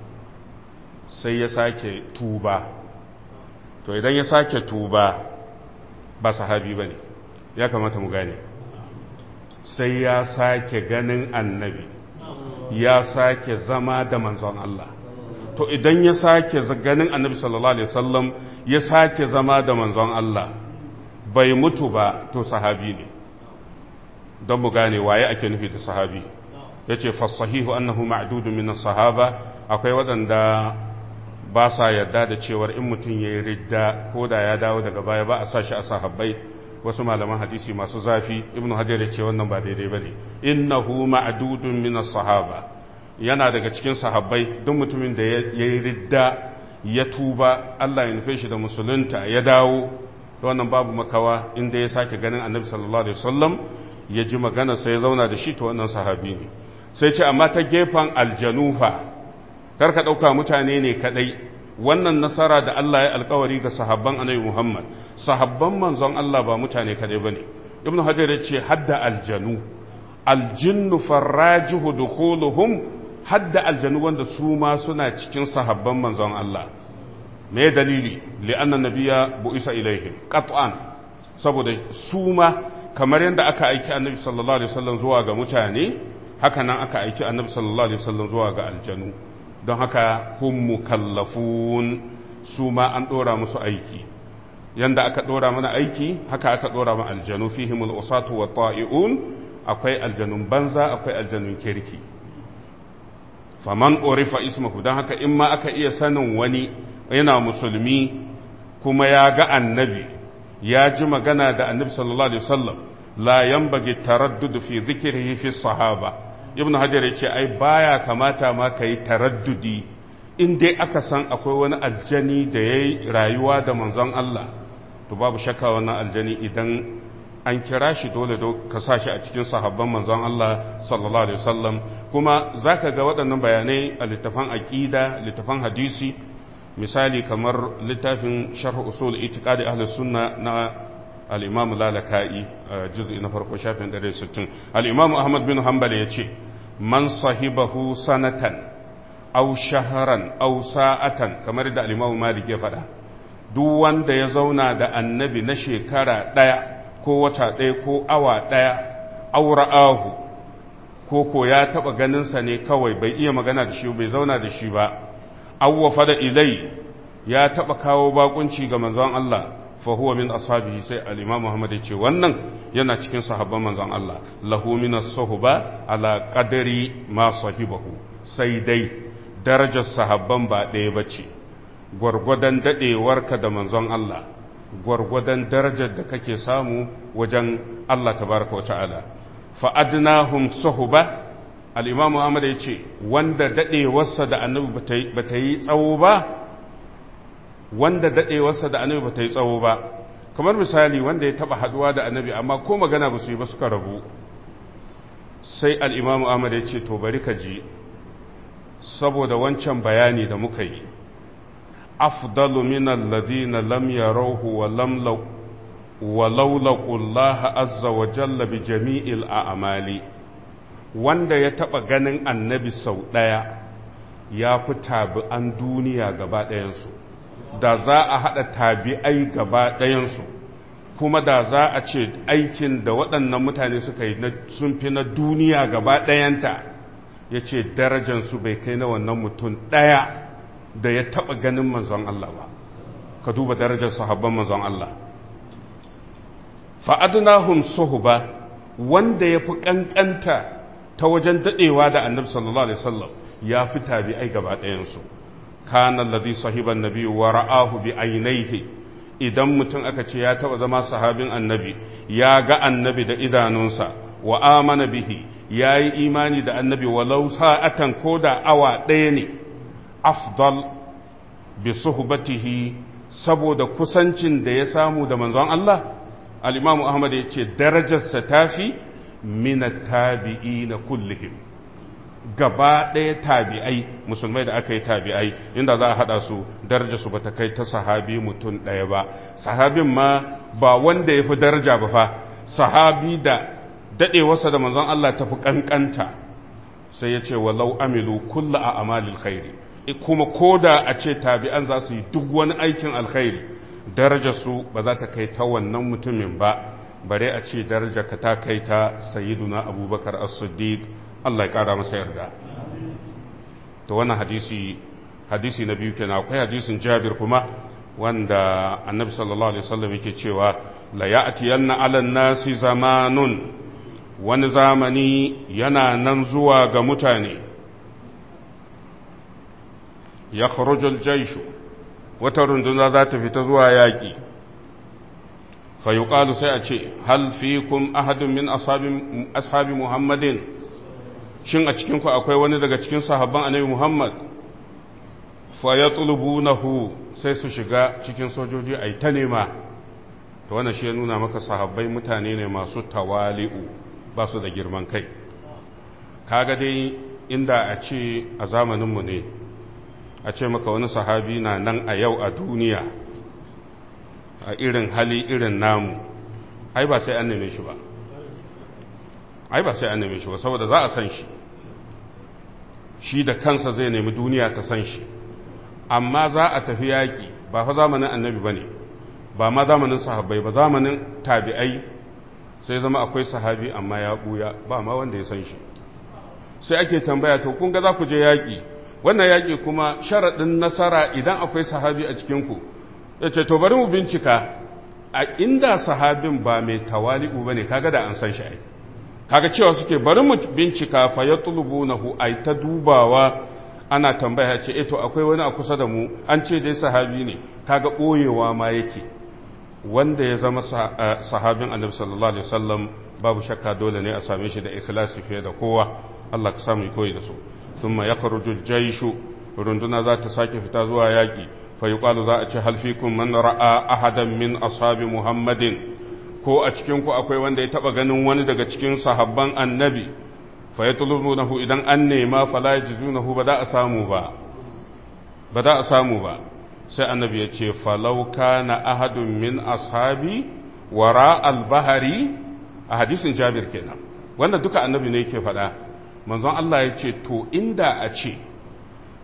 [SPEAKER 1] sai ya sake tuba to idan ya sake tuba ba sahabi ba ne ya kamata mu gane sai ya sake ganin annabi ya sake zama da manzon Allah to idan ya sake ganin annabi sallallahu alaihi wasallam ya sake zama da manzon Allah bai mutu ba to sahabi ne don mu gane waye ake nufi da sahabi yace fasahihu annahu ma'dudun min sahaba akwai waɗanda ba sa yarda da cewar in mutum yayi ridda ko da ya dawo daga baya ba a sa shi a sahabbai wasu malaman hadisi masu zafi ibnu hajar ya ce wannan ba daidai bane innahu ma'dudun min sahaba yana daga cikin sahabbai duk mutumin da yayi ridda ya tuba Allah ya nufe shi da musulunta ya dawo to wannan babu makawa inda ya sake ganin annabi sallallahu alaihi wasallam ya ji magana sai ya zauna da shi to wannan sahabi ne sai ce amma ta gefen aljanufa kar ka dauka mutane ne kadai wannan nasara da Allah ya alkawari ga sahabban annabi Muhammad sahabban manzon Allah ba mutane kadai bane ibnu hajar ya ce hadda aljanu aljinnu farrajihu dukhuluhum hadda aljanu wanda su ma suna cikin sahabban manzon Allah me dalili li'anna nabiyya bu'isa ilaihim qat'an saboda su ma kamar yadda aka aiki annabi sallallahu alaihi wasallam zuwa ga mutane haka nan aka aiki annabi sallallahu alaihi wasallam zuwa ga aljanu don haka hum mukallafun su ma an dora musu aiki yanda aka dora mana aiki haka aka dora ma aljanu fihimul usatu wa ta'i'un akwai aljanun banza akwai aljanun kirki faman orifa ismahu don haka in ma aka iya sanin wani yana musulmi kuma ya ga annabi ya ji magana da annabi sallallahu alaihi wasallam la yanbaghi taraddud fi dhikrihi fi sahaba ibn hajar yace ai baya kamata ma kai taraddudi in dai aka san akwai wani aljani da yayi rayuwa da manzon Allah to babu shakka wannan aljani idan an kira shi dole ka sa shi a cikin sahabban manzon Allah sallallahu alaihi wasallam kuma zaka ga waɗannan bayanai a littafan aqida littafan hadisi misali kamar littafin sharh usul itiqadi ahli sunna na al-imam lalaka'i juz'i na farko shafin 160 al-imam ahmad bin hanbal yace man sahibahu sanatan aw shahran aw sa'atan kamar da al-Imam Malik ya faɗa duk wanda ya zauna da annabi na shekara ɗaya ko wata ɗaya ko awa ɗaya aura'ahu ko ko ya taɓa ganinsa ne kawai bai iya magana da shi bai zauna da shi ba awwafa da ilai ya taɓa kawo bakunci ga manzon Allah fa huwa min ashabihi sai al-imam Muhammad ya ce wannan yana cikin sahabban manzon Allah lahu min as-suhba ala qadri ma sahibahu sai dai darajar sahabban ba ɗaya bace gwargwadon dadewarka da manzon Allah gwargwadon darajar da kake samu wajen Allah tabaraka wa ta'ala fa adnahum suhba al-imam Muhammad ya ce wanda dadewarsa da annabi bata yi tsawo ba wanda daɗewarsa da annabi ba ta yi tsawo ba kamar misali wanda ya taɓa haɗuwa da annabi amma ko magana ba su yi ba suka rabu sai al'imamu ahmad ya ce to bari ka ji saboda wancan bayani da muka yi afdalu min alladhina lam yarawhu wa lam wa laulaqullaha azza wa jalla bi jami'il a'mali wanda ya taɓa ganin annabi sau ɗaya ya fi tabi'an duniya gaba ɗayansu da za a haɗa tabi'ai gaba ɗayansu kuma da za a ce aikin da waɗannan mutane suka yi sun fi na duniya gaba ɗayanta ya ce darajansu bai kai na wannan mutum ɗaya da ya taɓa ganin manzon Allah ba ka duba darajar sahabban manzon Allah fa'adnahum suhba wanda ya fi ƙanƙanta ta wajen daɗewa da annabi sallallahu alaihi wasallam ya fi tabi'ai gaba ɗayansu kana allazi sahiban nabi wa ra'ahu bi ainihi idan mutum aka ce ya taba zama sahabin annabi ya ga annabi da idanunsa wa amana bihi ya yi imani da annabi walau sa'atan ko da awa ɗaya ne afdal bi suhbatihi saboda kusancin da ya samu da manzon Allah al-imamu ahmad ya ce darajarsa tafi min at-tabi'ina kullihim gaba ɗaya tabi'ai musulmai da aka yi tabi'ai inda za a haɗa su daraja su bata kai ta sahabi mutum ɗaya ba sahabin ma ba wanda ya fi daraja ba fa sahabi da daɗewarsa da manzon Allah ta fi ƙanƙanta sai ya ce walau amilu kulla a amalil khairi kuma ko da a ce tabi'an za su yi duk wani aikin alkhairi daraja su ba za ta kai ta wannan mutumin ba bare a ce daraja ka ta kai ta sayyiduna abubakar as-siddiq Allah ya ƙara masa yarda to wannan hadisi hadisi na biyu kenan akwai hadisin Jabir kuma wanda Annabi sallallahu alaihi wasallam yake cewa la ya'tiyanna 'alan nasi zamanun wani zamani yana nan zuwa ga mutane ya kharujul jaishu wata runduna za ta fita zuwa yaƙi fa yuqalu sai a ce hal fikum ahadun min ashabi ashabi muhammadin shin a cikinku akwai wani daga cikin sahabban annabi Muhammad fa ya nahu sai su shiga cikin sojoji a ta nema to wannan shi ya nuna maka sahabbai mutane ne masu tawali'u ba su da girman kai kaga dai inda a ce a zamaninmu ne a ce maka wani sahabi na nan a yau a duniya a irin hali irin namu ai ba sai an neme shi ba ai ba sai an neme shi ba saboda za a san shi shi da kansa zai nemi duniya ta san shi amma za a tafi yaƙi ba fa zamanin annabi ba ne ba ma zamanin sahabbai ba zamanin tabi'ai sai zama akwai sahabi amma ya ɓuya ba ma wanda ya san shi sai ake tambaya to kun ga za ku je yaƙi wannan yaƙi kuma sharaɗin nasara idan akwai sahabi a cikinku ya ce to bari mu bincika a inda sahabin ba mai tawali'u ba ne kaga da an san shi ai kaga cewa suke bari mu bincika fa ya tulubunahu ai ta dubawa ana tambaya ce eh to akwai wani a kusa da mu an ce dai sahabi ne kaga boyewa ma yake wanda ya zama sahabin annabi sallallahu alaihi wasallam babu shakka dole ne a same shi da ikhlasi fiye da kowa Allah ka samu koyi da su thumma yakhruju al-jayshu runduna za ta sake fita zuwa yaki fa yuqalu za a ce hal fikum man ra'a ahadan min ashabi muhammadin ko a cikinku akwai wanda ya taba ganin wani daga cikin sahabban annabi fa ya tulubunahu idan an nema fala yajidunahu ba za a samu ba ba za a samu ba sai annabi ya ce falau kana ahadun min ashabi wara al-bahari a hadisin Jabir kenan wanda duka annabi ne yake faɗa manzon Allah ya ce to inda a ce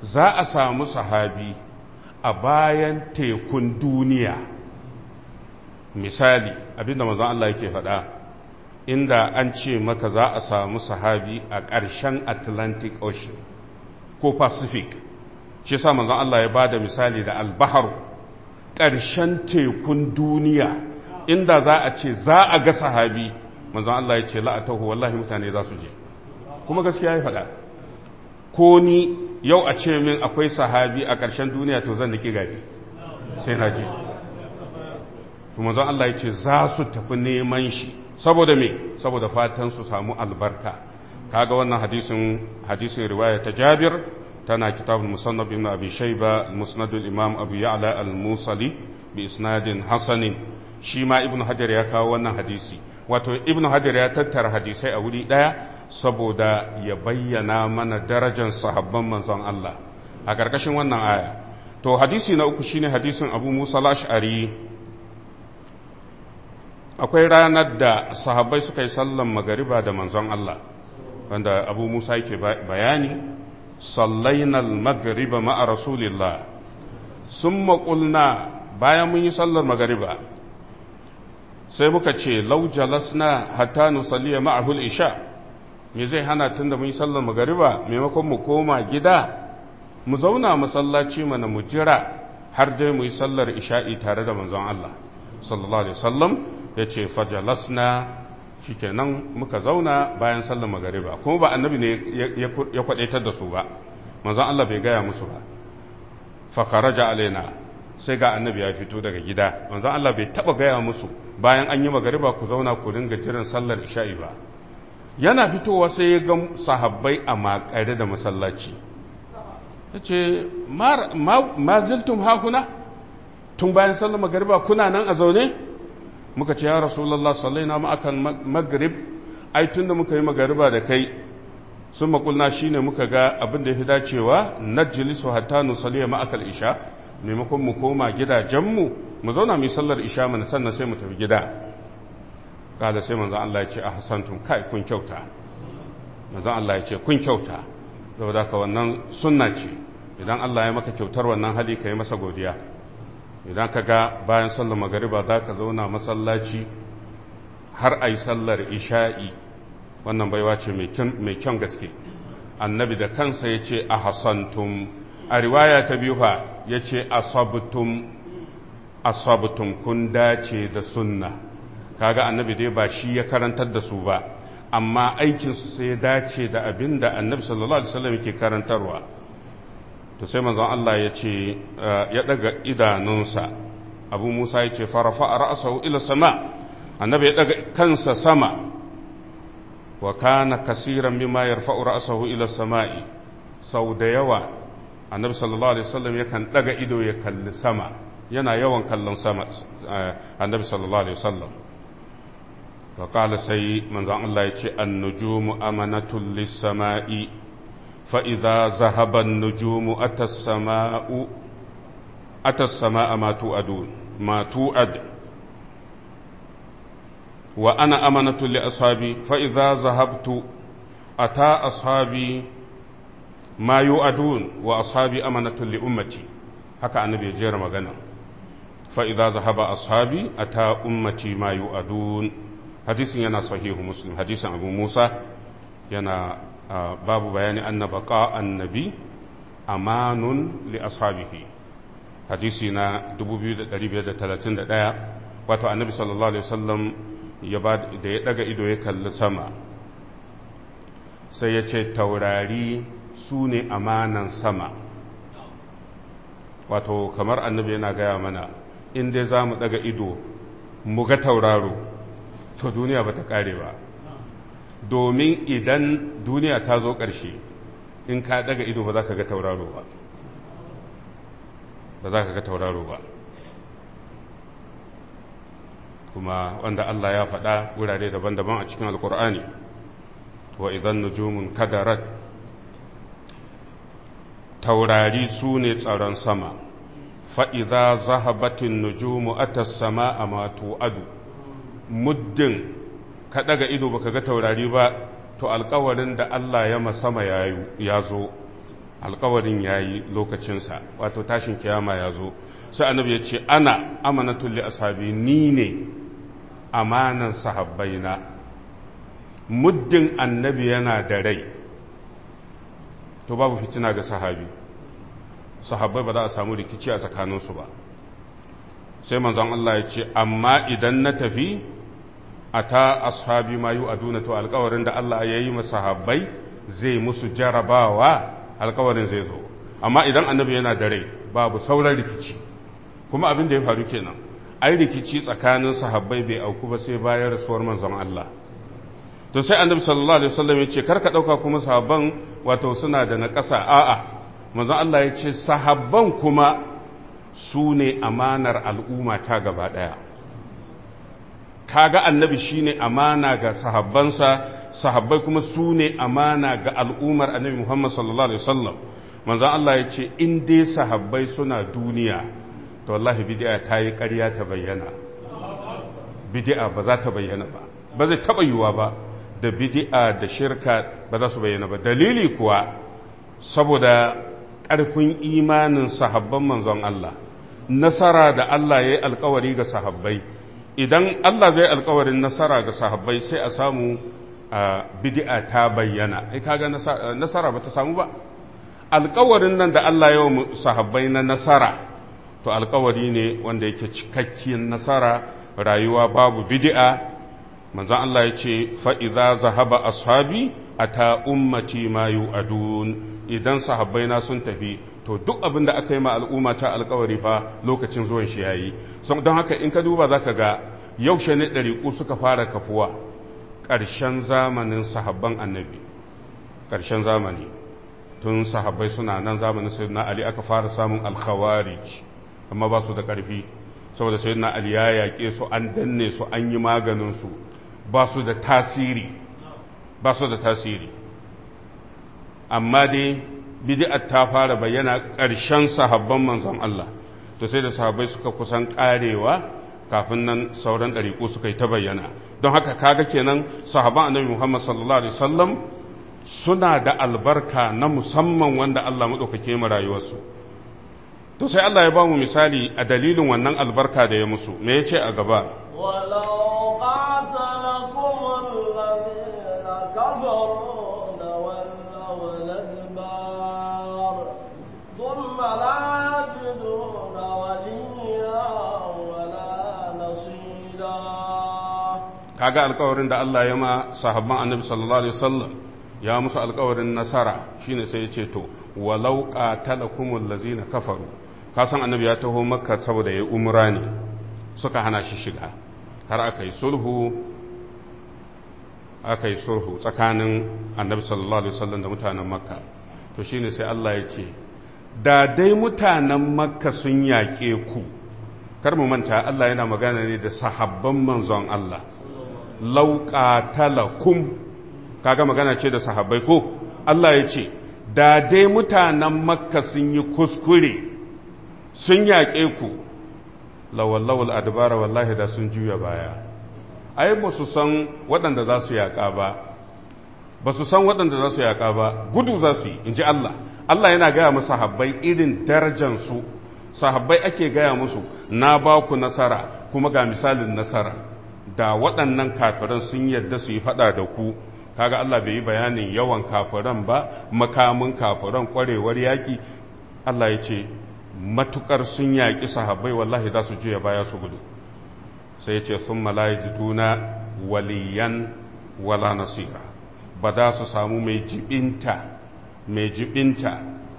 [SPEAKER 1] za a samu sahabi a bayan tekun duniya misali abinda manzon Allah yake faɗa inda an ce maka za a samu sahabi a ƙarshen atlantic ocean ko pacific shi sa manzon Allah ya ba da misali da albahar ƙarshen tekun duniya inda za a ce za a ga sahabi manzon Allah ya ce la'atahu wallahi mutane za su je kuma gaskiya ya faɗa ko ni yau a ce min akwai sahabi a ƙarshen duniya to zan niki gari sai na je to manzon Allah ya ce za su tafi neman shi saboda me saboda fatan su samu albarka kaga wannan hadisin hadisin riwaya ta Jabir tana kitabul musannaf ibn abi shayba musnad imam abu ya'la al-musali bi isnadin hasanin shi ma ibn hajar ya kawo wannan hadisi wato ibn hajar ya tattara hadisai a wuri daya saboda ya bayyana mana darajar sahabban manzon Allah a karkashin wannan aya to hadisi na uku shine hadisin abu musa al-ash'ari akwai ranar da sahabbai suka yi sallan magariba da manzon Allah wanda abu musa yake bayani sallainal magariba ma'a rasulillah sun maƙulna bayan mun yi sallar magariba sai muka ce lau jalasna hatta nusalliya ma'ahul isha me zai hana tun da mun yi sallar magariba maimakon mu koma gida mu zauna masallaci mana mu jira har dai mu yi sallar isha'i tare da manzon Allah sallallahu alaihi wasallam ya ce fajalasna shikenan muka zauna bayan sallar magariba kuma ba annabi ne ya kwadaitar da su ba manzon Allah bai gaya musu ba fa kharaja alaina sai ga annabi ya fito daga gida manzon Allah bai taba gaya musu bayan an yi magariba ku zauna ku dinga jiran sallar isha'i ba yana fitowa sai ya ga sahabbai a makare da masallaci yace ma ziltum hakuna tun bayan sallar magariba kuna nan a zaune muka ce ya rasulallah sallaina ma'akan magrib ai tun da muka yi magariba da kai sun makulna shine muka ga abin da ya fi dacewa na jilisu hatta nusaliya ma'akal isha maimakon mu koma gidajenmu mu zauna mai sallar isha mana sannan sai mu tafi gida kada sai manzan Allah ya ce a hasantun kai kun kyauta manzan Allah ya ce kun kyauta saboda ka wannan sunna ce idan Allah ya maka kyautar wannan hali ka yi masa godiya idan ka ga bayan sallar magariba za ka zauna masallaci har a yi sallar isha'i wannan baiwa ce mai kyan gaske annabi da kansa ya ce a hasantum a riwaya ta biyu fa ya ce asabtum asabtum kun dace da sunna kaga annabi dai ba shi ya karantar da su ba amma aikinsu sai ya dace da abin da annabi sallallahu alaihi wasallam yake karantarwa to sai manzon Allah ya ce ya daga idanunsa abu musa ya ce farafa a ra'asahu ila sama annabi ya daga kansa sama wa kana kasiran mimma yarfa'u ra'sahu ila sama'i sau da yawa annabi sallallahu alaihi wasallam yakan daga ido ya kalli sama yana yawan kallon sama annabi sallallahu alaihi wasallam wa qala sai manzon Allah ya ce an-nujumu amanatul lis-sama'i فإذا ذهب النجوم أتى السماء أتى السماء ما توعدون ما توعد وأنا أمنة لأصحابي فإذا ذهبت أتى أصحابي ما يوعدون وأصحابي أمنة لأمتي هكا النبي جير مغنى فإذا ذهب أصحابي أتى أمتي ما يوعدون حديث ينا صحيح مسلم حديث أبو موسى ينا babu bayani anna baqa annabi amanun li ashabihi hadisi na 2531 wato annabi sallallahu alaihi wasallam ya ba da ya daga ido ya kalli sama sai ya ce taurari su ne amanan sama wato kamar annabi yana gaya mana in dai za mu daga ido mu ga tauraro to duniya ba ta kare ba domin idan duniya ta zo ƙarshe in ka daga ido ba za ka ga tauraro ba ba za ka ga tauraro ba kuma wanda Allah ya faɗa wurare daban-daban a cikin alkur'ani wa idan nujumun kadarat taurari su ne tsaron sama fa'iza zahabatin nujumu atas sama a matu adu muddin ka daga ido baka ga taurari ba to alkawarin da Allah ya masama ya zo alkawarin ya yi lokacinsa wato tashin kiyama ya zo sai annabi ya ce ana amanatul li ashabi ni ne amanan sahabbaina muddin annabi yana da rai to babu fitina ga sahabi sahabbai ba za a samu rikici a tsakaninsu ba sai manzon Allah ya ce amma idan na tafi a ta ashabi ma yi aduna to alkawarin da Allah ya yi masahabbai zai musu jarabawa alkawarin zai zo amma idan annabi yana da rai babu sauran rikici kuma abin da ya faru kenan ai rikici tsakanin sahabbai bai auku ba sai bayan rasuwar manzon Allah to sai annabi sallallahu alaihi wasallam ya ce karka dauka kuma sahabban wato suna da na ƙasa a'a manzon Allah ya ce sahabban kuma su ne amanar al'umma ta gaba ɗaya kaga annabi shine amana ga sahabbansa sahabbai kuma su ne amana ga al'ummar annabi Muhammad sallallahu alaihi wasallam manzon Allah ya ce in dai sahabbai suna duniya to wallahi bid'a ta yi ƙarya ta bayyana bid'a ba za ta bayyana ba ba zai taɓa yiwuwa ba da bid'a da shirka ba za su bayyana ba dalili kuwa saboda ƙarfin imanin sahabban manzon Allah nasara da Allah ya yi alkawari ga sahabbai idan Allah zai alkawarin nasara ga sahabbai sai a samu bid'a ta bayyana ai kaga nasara ba ta samu ba alkawarin nan da Allah ya yi sahabbai na nasara to alkawari ne wanda yake cikakkiyar nasara rayuwa babu bid'a manzon Allah ya ce fa'iza zahaba ashabi a ta ummati ma adun idan sahabbai na sun tafi to duk abin da aka yi ma al'umma ta alkawari fa lokacin zuwan shi yayi don haka in ka duba za ka ga yaushe ne ɗariƙu suka fara kafuwa ƙarshen zamanin sahabban annabi ƙarshen zamani tun sahabbai suna nan zamanin sayyidina ali aka fara samun alkhawarij amma ba su da ƙarfi saboda sayyidina ali ya yaƙe su an danne su an yi maganin su ba su da tasiri ba su da tasiri amma dai bid'at ta fara bayyana ƙarshen sahabban manzon Allah to sai da sahabbai suka kusan ƙarewa kafin nan sauran ɗariƙu suka yi ta bayyana don haka kaga kenan sahabban annabi Muhammad sallallahu alaihi wasallam suna da albarka na musamman wanda Allah maɗaukake mu rayuwarsu to sai Allah ya ba mu misali a dalilin wannan albarka da ya musu me yace a gaba
[SPEAKER 2] ولو قاتلكم الذين كفروا لولوا الأدبار ثم لا يجدون وليا ولا نصيرا
[SPEAKER 1] kaga alkawarin da Allah ya ma sahabban annabi sallallahu alaihi wasallam ya musu alkawarin nasara shine sai ya ce to walau qatalakumul ladzina kafaru ka san annabi ya taho makka saboda yayi umra ne suka hana shi shiga har aka yi sulhu aka yi sulhu tsakanin annabi sallallahu alaihi wasallam da mutanen makka to shine sai Allah ya ce da dai mutanen makka sun yaƙe ku kar mu manta Allah yana magana ne da sahabban manzon Allah lauqatalakum kaga magana ce da sahabbai ko Allah ya ce da dai mutanen makka sun yi kuskure sun yaƙe ku lawallawul adbara wallahi da sun juya baya ai ba su san waɗanda za su yaƙa ba ba su san waɗanda za su yaƙa ba gudu za su yi in ji Allah Allah yana gaya musu sahabbai irin darajansu sahabbai ake gaya musu na ba ku nasara kuma ga misalin nasara da waɗannan kafiran sun yadda su yi faɗa da ku kaga Allah bai yi bayanin yawan kafiran ba makamin kafiran ƙwarewar yaƙi Allah ya ce matukar sun yaƙi sahabbai wallahi za su juya baya su gudu sai ya ce sun malayi jiduna waliyan wala nasira ba za su samu mai jibinta mai jibinta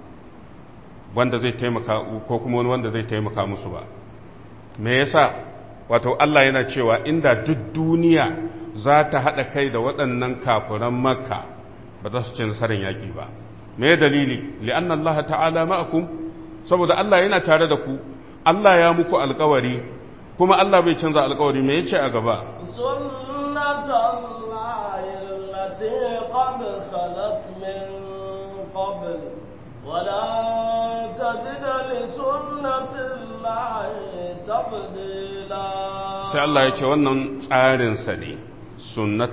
[SPEAKER 1] wanda zai taimaka ko kuma wani wanda zai taimaka musu ba me yasa wato Allah yana cewa inda duk duniya za ta haɗa kai da waɗannan kafiran makka ba za su ci nasarar yaƙi ba me dalili li'anna Allah ta'ala ma'akum saboda Allah yana tare da ku Allah ya muku alkawari kuma Allah bai canza alkawari me yace a gaba
[SPEAKER 2] سنة الله التي قد خلت من قبل ولا تجد لسنة الله تبديلا
[SPEAKER 1] sai Allah ya ce wannan tsarinsa ne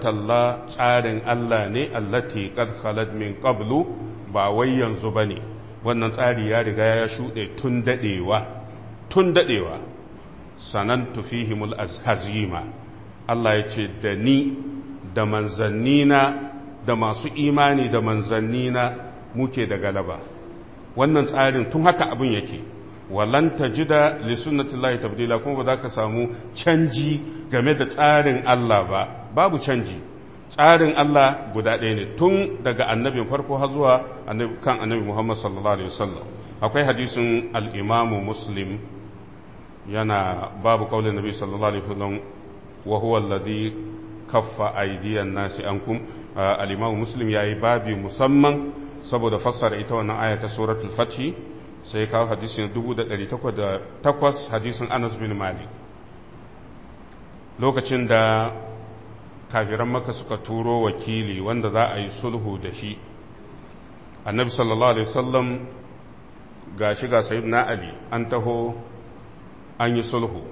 [SPEAKER 1] sunnatallah tsarin Allah ne allati qad khalat min qablu ba wai yanzu bane wannan tsari ya riga ya shuɗe tun daɗewa tun daɗewa sanantu fihimul hazima Allah ya ce da ni da manzannina da masu imani da manzannina muke da galaba wannan tsarin tun haka abin yake walan tajida li sunnatillahi tabdila kuma ba za ka samu canji game da tsarin Allah ba babu canji tsarin Allah guda ɗaya ne tun daga annabin farko har zuwa kan annabi Muhammad sallallahu alaihi wasallam akwai hadisin al-Imam Muslim yana babu kaulin nabi sallallahu alaihi wasallam wa huwa alladhi kaffa aydiyan nasi ankum al-Imam Muslim yayi babi musamman saboda fassara ita wannan aya ta suratul fath sai kawo hadisin 1808 hadisin Anas bin Malik lokacin da kafiran maka suka turo wakili wanda za a yi sulhu da shi annabi sallallahu alaihi wasallam ga shi ga sayyidina ali an taho an yi sulhu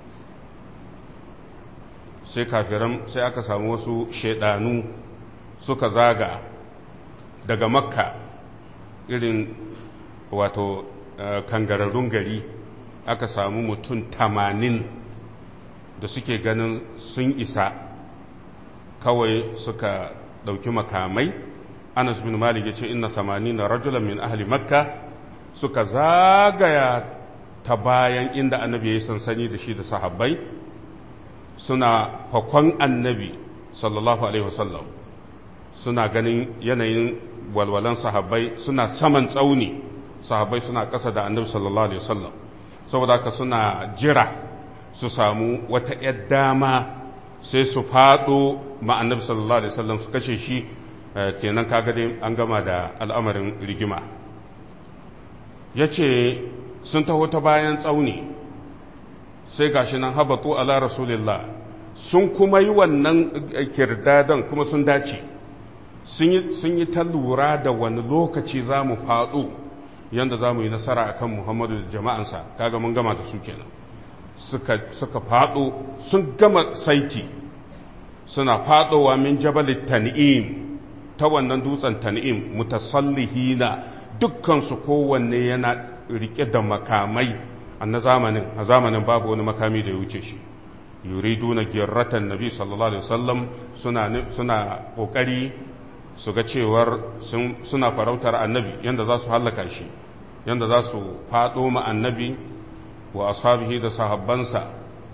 [SPEAKER 1] sai kafiran sai aka samu wasu shaidanu suka zaga daga makka irin wato kangararrun gari aka samu mutum tamanin da suke ganin sun isa kawai suka ɗauki makamai anas bin malik ya ce inna samani na rajulan min ahli makka suka zagaya ta bayan inda annabi ya yi sansani da shi da sahabbai suna fakon annabi sallallahu alaihi wasallam suna ganin yanayin walwalan sahabbai suna saman tsauni sahabbai suna ƙasa da annabi sallallahu alaihi wasallam saboda haka suna jira su samu wata 'yar dama sai su faɗo ma'annabi sallallahu alaihi wasallam su kashe shi kenan kaga dai an gama da al'amarin rigima ya ce sun taho ta bayan tsauni sai gashi nan habatu ala rasulillah sun kuma yi wannan kirdadan kuma sun dace sun yi ta lura da wani lokaci za mu faɗo yadda za mu yi nasara akan muhammadu da jama'ansa kaga mun gama da su kenan suka faɗo sun gama saiti suna faɗowa min jabalit tan'im ta wannan dutsen tan'im mutasallihina dukkansu kowanne yana rike da makamai a na zamanin a zamanin babu wani makami da ya wuce shi yuriduna girratan nabi sallallahu alaihi wasallam suna suna kokari su ga cewar suna farautar annabi yanda za su hallaka shi yanda za su faɗo ma annabi wa ashabihi da sahabbansa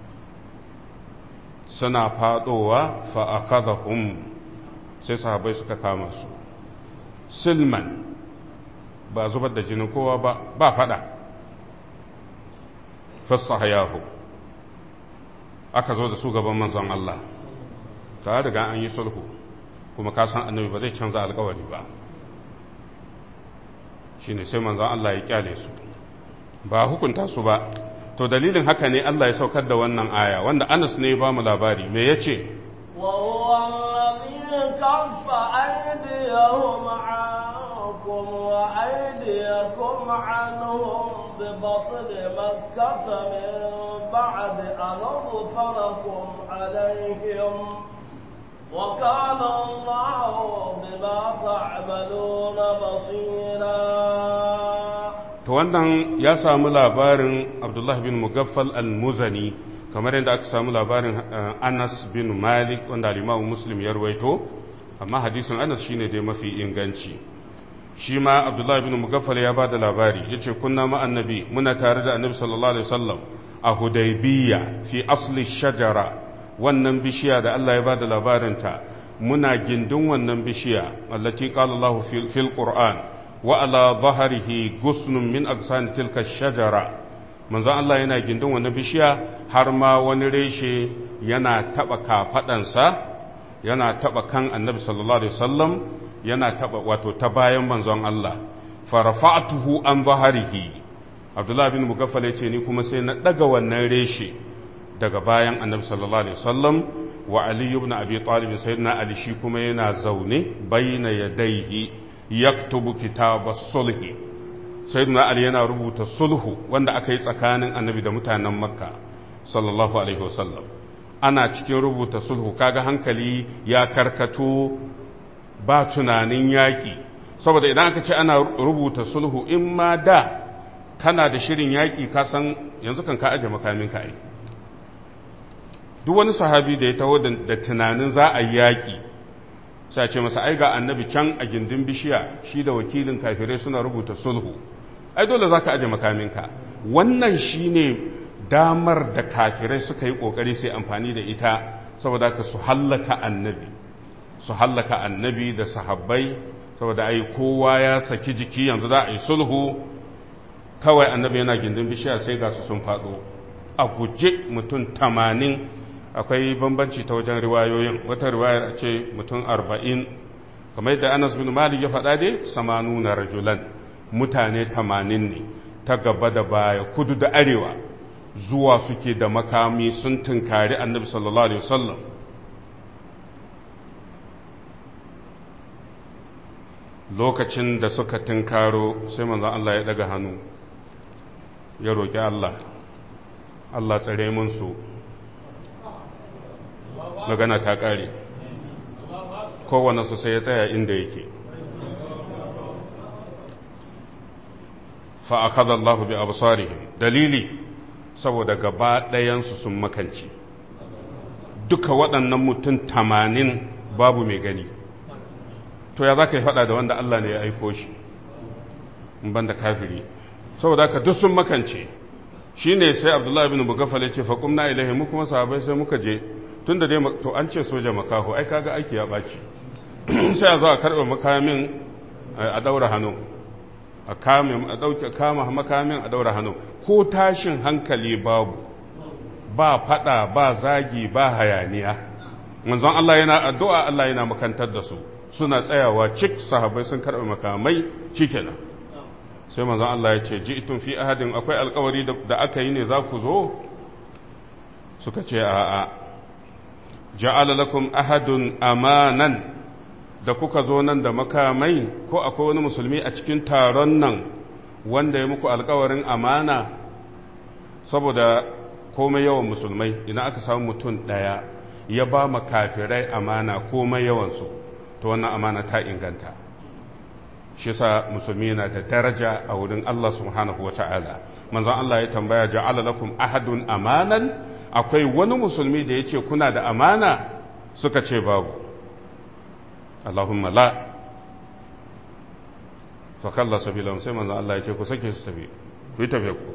[SPEAKER 1] suna fadowa fa akhadhahum sai sahabbai suka kama su silman ba zubar da jinin kowa ba ba fada fasahayahu aka zo da su gaban manzon Allah ka riga an yi sulhu kuma ka san annabi ba zai canza alkawari ba shine sai manzon Allah ya kyale su ba hukunta su ba to dalilin haka ne Allah ya saukar da wannan aya wanda Anas ne ba mu labari me yace
[SPEAKER 2] wa huwa alladhi kaffa aydiyahum ankum wa aydiyakum anhum bi batn makkah min ba'd an ghafarakum alayhim وكان الله بما تعملون بصيرا
[SPEAKER 1] to wannan ya samu labarin abdullah bin mugaffal al-muzani kamar yadda aka samu labarin anas bin malik wanda alimamu muslim ya ruwaito amma hadisin anas shine dai mafi inganci shi ma abdullah bin mugaffal ya ba da labari ya ce kunna ma annabi muna tare da annabi sallallahu alaihi wasallam a hudaybiya fi asli shajara wannan bishiya da Allah ya ba da labarinta muna gindin wannan bishiya allati qala Allah fil qur'an وعلى ظهره غصن من أغصان تلك الشجرة manzon Allah yana gindin wani bishiya har ma wani reshe yana taba kafadansa yana taba kan annabi sallallahu alaihi wasallam yana taba wato ta bayan manzon Allah farafa'tuhu an zaharihi Abdullah bin Mugaffal yace ni kuma sai na daga wannan reshe daga bayan annabi sallallahu alaihi wasallam wa Ali ibn Abi Talib sayyidina Ali shi kuma yana zaune bayna yadayhi yaktubu kitaba sulhi sayyidina ali yana rubuta sulhu wanda aka yi tsakanin annabi da mutanen makka sallallahu alaihi wasallam ana cikin rubuta sulhu kaga hankali ya karkato ba tunanin yaƙi saboda idan aka ce ana rubuta sulhu in ma da kana da shirin yaƙi ka san yanzu kan ka aje makamin ka ai duk wani sahabi da ya taho da tunanin za a yi yaƙi sai ce masa ai ga annabi can a gindin bishiya shi da wakilin kafirai suna rubuta sulhu ai dole za ka aje makaminka wannan shine damar da kafirai suka yi ƙoƙari sai amfani da ita saboda ka su hallaka annabi su hallaka annabi da sahabbai saboda ai kowa ya saki jiki yanzu za a yi sulhu kawai annabi yana gindin bishiya sai ga su sun faɗo a guje mutum tamanin akwai bambanci ta wajen riwayoyin wata riwayar a ce mutum arba'in kamar yadda anas bin malik ya faɗa dai samanu na rajulan mutane tamanin ne ta gaba da baya kudu da arewa zuwa suke da makami sun tunkari annabi sallallahu alaihi wasallam lokacin da suka tunkaro sai manzon Allah ya daga hannu ya roƙi Allah Allah tsare mun su magana ta ƙare kowane su sai ya tsaya inda yake fa'akada Allah bi absarihim dalili saboda gaba ɗayansu sun makanci duka waɗannan mutum tamanin babu mai gani to ya za ka yi faɗa da wanda Allah ne ya aiko shi ban da kafiri saboda ka duk sun makance shi ne sai abdullahi bin bugafale ce faƙum na ilahi mu kuma sahabai sai muka je tun da dai to an ce soja makaho ai kaga aiki ya ɓaci sai a zo a karɓe makamin a ɗaura hannu a kama makamin a ɗaura hannu ko tashin hankali babu ba faɗa ba zagi ba hayaniya manzon Allah yana addu'a Allah yana makantar da su suna tsayawa cik sahabai sun karɓe makamai shikenan sai manzon Allah ya ce ji'tum fi ahadin akwai alkawari da aka yi ne za ku zo suka ce a'a ja'ala lakum ahadun amanan da kuka zo nan da makamai ko akwai wani musulmi a cikin taron nan wanda ya muku alkawarin amana saboda komai yawan musulmai idan aka samu mutum ɗaya ya ba makafirai amana komai yawansu to wannan amana ta inganta shi sa musulmi yana da daraja a wurin Allah subhanahu wa ta'ala manzon Allah ya tambaya ja'ala lakum ahadun amanan akwai wani musulmi da ya ce kuna da amana suka ce babu Allahumma la fa kalla sabilan sai manzon Allah ya ce ku sake su tafi ku yi tafe ku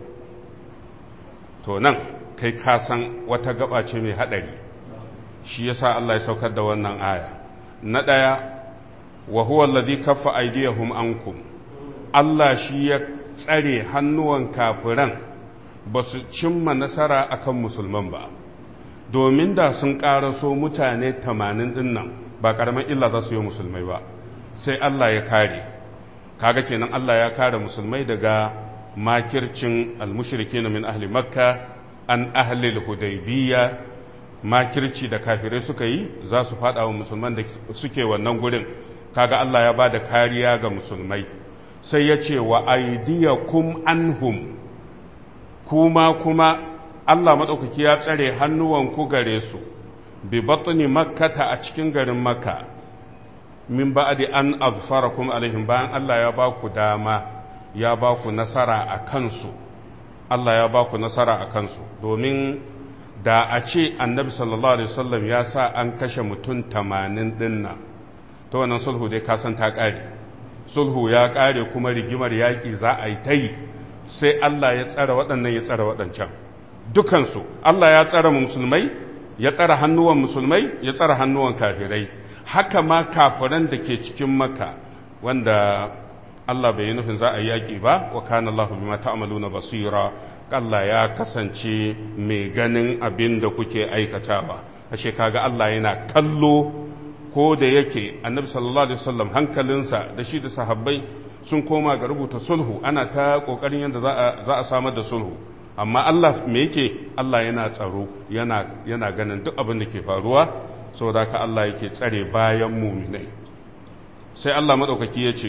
[SPEAKER 1] to nan kai ka san wata gaba ce mai hadari shi yasa Allah ya saukar da wannan aya na daya wa huwa alladhi kaffa aydiyahum ankum Allah shi ya tsare hannuwan kafiran ba su cimma nasara akan musulman ba domin da sun ƙaraso mutane tamanin ɗin nan ba ƙaramin illa za su yi musulmai ba sai Allah ya kare kaga kenan Allah ya kare musulmai daga makircin almushriki min ahli makka an ahli hudaybiya makirci da kafirai suka yi za su faɗa wa musulman da suke wannan gurin kaga Allah ya ba da kariya ga musulmai sai ya ce wa aidiyakum anhum kuma kuma Allah maɗaukaki ya tsare hannuwanku gare su bi batni makkata a cikin garin makka min ba'di an azfarakum alaihim bayan Allah ya ba ku dama ya ba ku nasara a kansu Allah ya ba ku nasara a kansu domin da a ce annabi sallallahu alaihi wasallam ya sa an kashe mutum tamanin dinnan ta wannan sulhu dai kasan ta ƙare sulhu ya ƙare kuma rigimar yaƙi za a yi ta yi sai Allah ya tsara waɗannan ya tsara waɗancan dukansu Allah ya tsara musulmai ya tsara hannuwan musulmai ya tsara hannuwan kafirai haka ma kafiran da ke cikin maka wanda Allah bai yi nufin za a yi yaƙi ba wa kana Allah bima ta'maluna basira Allah ya kasance mai ganin abin da kuke aikatawa ashe kaga Allah yana kallo ko da yake annabi sallallahu alaihi wasallam hankalinsa da shi da sahabbai sun koma ga rubuta sulhu ana ta kokarin yadda za a samar da sulhu amma Allah me yake Allah yana tsaro yana yana ganin duk abin da ke faruwa saboda ka Allah yake tsare bayan muminai sai Allah madaukaki ya ce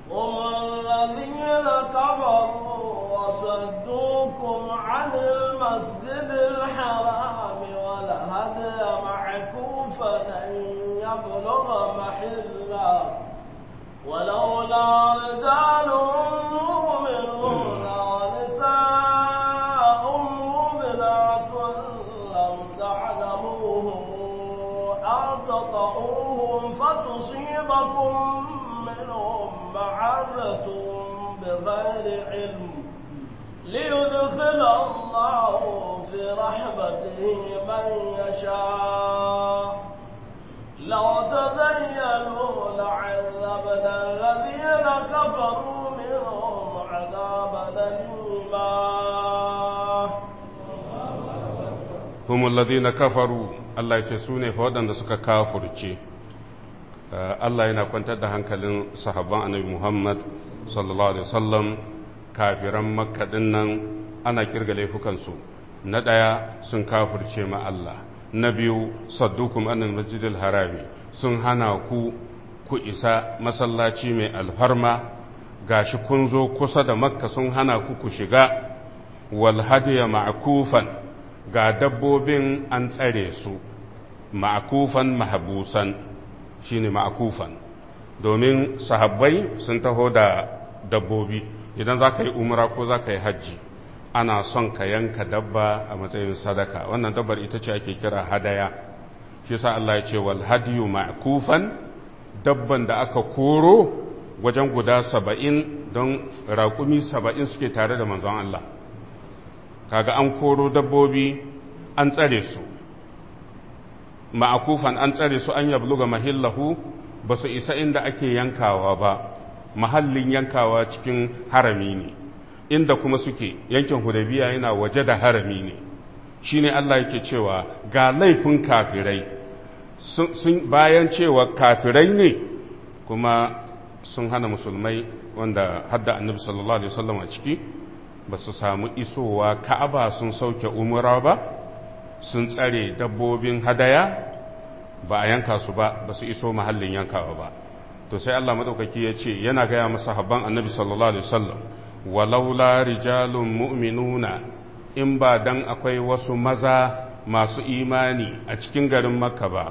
[SPEAKER 2] الذين كفروا وصدوكم عن المسجد الحرام والهدي معكوفا أن يبلغ محلا ولولا العلم ليدخل الله في رحمته من يشاء لو تزينوا لعذبنا الذين كفروا منهم عذابا أليما
[SPEAKER 1] هم الذين كفروا الله يتسوني فودن suka kafurce Allah yana kwantar da hankalin sahabban annabi Muhammad sallallahu alaihi wasallam kafiran makka nan ana kirga laifukansu na ɗaya sun kafirce ma Allah na biyu saddukum annal masjidil harami sun hana ku ku isa masallaci mai alfarma gashi kun zo kusa da makka sun hana ku ku shiga wal hadiya ma'kufan ga dabbobin an tsare su ma'kufan mahbusan shine ma'kufan domin sahabbai sun taho da dabbobi idan za ka yi umra ko za ka yi hajji ana son ka yanka dabba a matsayin sadaka wannan dabbar ita ce ake kira hadaya shi sa Allah ya ce wal hadiyu ma'kufan dabban da aka koro wajen guda saba'in don raƙumi saba'in suke tare da manzon Allah kaga an koro dabbobi an tsare su ma'akufan an tsare su an yabluga mahillahu ba su isa inda ake yankawa ba mahallin yankawa cikin harami ne inda kuma suke yankin hudabiya yana waje da harami ne shine Allah yake cewa ga laifin kafirai sun bayan cewa kafirai ne kuma sun hana musulmai wanda hadda annabi sallallahu alaihi wasallam a ciki ba su samu isowa ka'aba sun sauke umra ba sun tsare dabbobin hadaya ba a yanka su ba ba su iso mahallin yankawa ba to sai Allah madaukaki ya ce yana gaya masa habban annabi sallallahu alaihi wasallam walaula rijalun mu'minuna in ba dan akwai wasu maza masu imani a cikin garin makka ba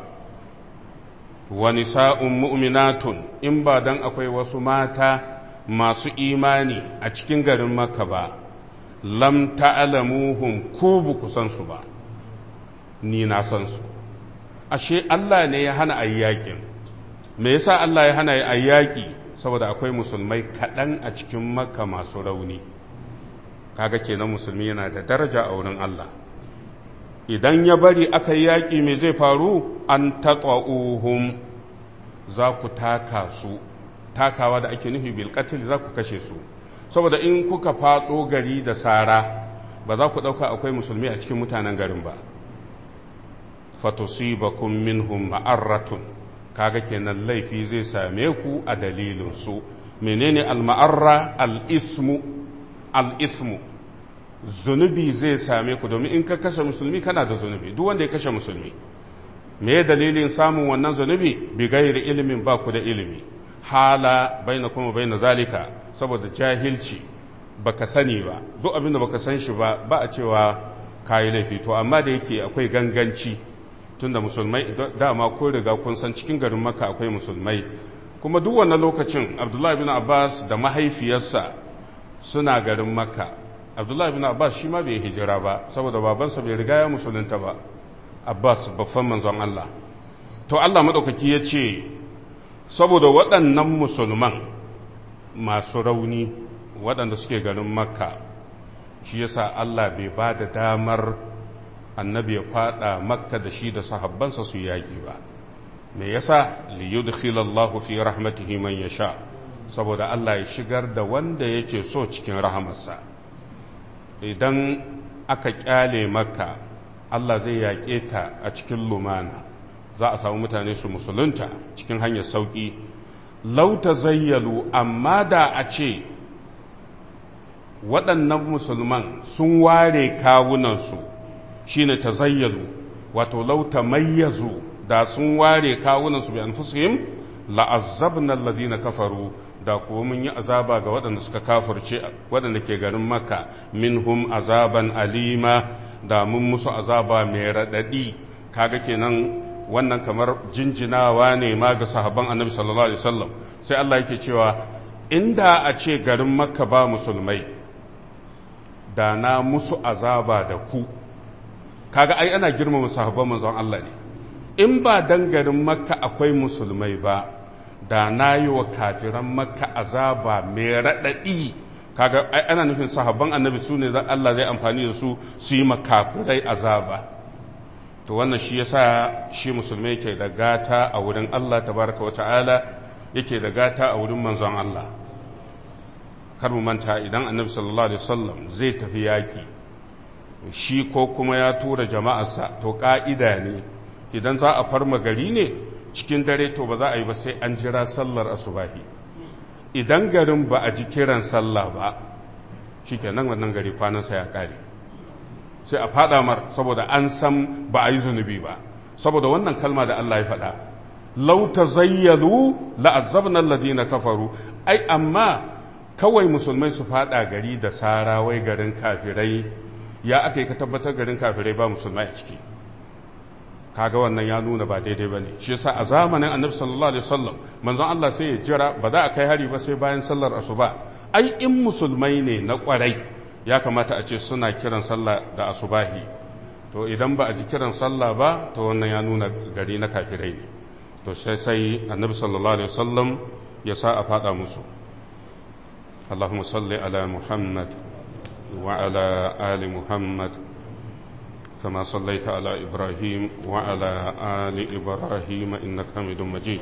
[SPEAKER 1] wa nisa'un mu'minatun in ba dan akwai wasu mata masu imani a cikin garin makka ba lam ta'lamuhum ku bu kusan su ba ni na san su ashe Allah ne ya hana ayyakin me yasa Allah ya hana ayyaki saboda akwai musulmai kaɗan a cikin makka masu rauni kaga kenan musulmi yana da daraja a wurin Allah idan ya bari aka yi yaƙi mai zai faru an taƙa'uhum za ku taka su takawa da ake nufi bilkatil za ku kashe su saboda in kuka faɗo gari da sara ba za ku ɗauka akwai musulmi a cikin mutanen garin ba fatusibakum minhum ma'arratun kaga kenan laifi zai same ku a dalilin su menene al-ma'arra al-ismu al-ismu zunubi zai same ku domin in ka kashe musulmi kana da zunubi duk wanda ya kashe musulmi me dalilin samun wannan zunubi bi gairi ilimin ba ku da ilimi hala baina kuma baina zalika saboda jahilci baka sani ba duk abin da baka san shi ba ba a cewa kayi laifi to amma da yake akwai ganganci tunda musulmai dama ko riga kun san cikin garin maka akwai musulmai kuma duk wannan lokacin abdullahi bin abbas da mahaifiyarsa suna garin makka abdullahi bin abbas shi ma bai hijira ba saboda babansa bai riga ya musulunta ba abbas babban manzon allah to allah maɗaukaki ya ce saboda waɗannan musulman masu rauni waɗanda suke garin makka shi yasa allah bai ba da damar annabi ya fada makka da shi da sahabbansa su yaƙi ba me yasa liyudkhilallahu fi rahmatihi man yasha saboda Allah ya shigar da wanda yake so cikin rahamarsa idan aka kyale makka Allah zai yaƙe ta a cikin lumana za a samu mutane su musulunta cikin hanyar sauƙi lauta zayyalu amma da a ce waɗannan musulman sun ware kawunansu shine ta zayyalu wato lauta mayyazu da sun ware kawunansu bi anfusihim la'azzabna alladhina kafaru da kuwa mun yi azaba ga waɗanda suka kafirce waɗanda ke garin makka minhum azaban alima da mun musu azaba mai raɗaɗi kaga kenan wannan kamar jinjinawa ne ma ga sahabban annabi sallallahu alaihi wasallam sai Allah yake cewa inda a ce garin makka ba musulmai da na musu azaba da ku kaga ai ana girmama sahabban manzon Allah ne in ba dan garin makka akwai musulmai ba da na yi wa kafiran makka azaba mai raɗaɗi kaga ana nufin sahabban annabi su ne Allah zai amfani da su su yi makafirai azaba to wannan shi yasa shi musulmai yake da gata a wurin Allah tabaraka wa ta'ala yake da gata a wurin manzon Allah kar mu manta idan annabi sallallahu alaihi wasallam zai tafi yaki shi ko kuma ya tura jama'arsa to ka'ida ne idan za a farma gari ne cikin dare to ba za a yi ba sai an jira sallar asubahi idan garin ba a ji kiran sallah ba shikenan wannan gari kwanansa ya kare sai a fada mar saboda an san ba a yi zunubi ba saboda wannan kalma da Allah ya faɗa lau tazayyalu la'azzabna alladhina kafaru ai amma kawai musulmai su fada gari da sara wai garin kafirai ya aka yi ka tabbatar garin kafirai ba musulmai a ciki kaga wannan ya nuna ba daidai bane shi yasa a zamanin annabi sallallahu alaihi wasallam manzon Allah sai ya jira ba za a kai hari ba sai bayan sallar asuba ai in musulmai ne na kwarai ya kamata a ce suna kiran sallah da asubahi to idan ba a ji kiran sallah ba to wannan ya nuna gari na kafirai ne to sai sai annabi sallallahu alaihi wasallam ya sa a fada musu اللهم صل على محمد وعلى آل محمد كما صليت على إبراهيم وعلى آل إبراهيم إنك حميد مجيد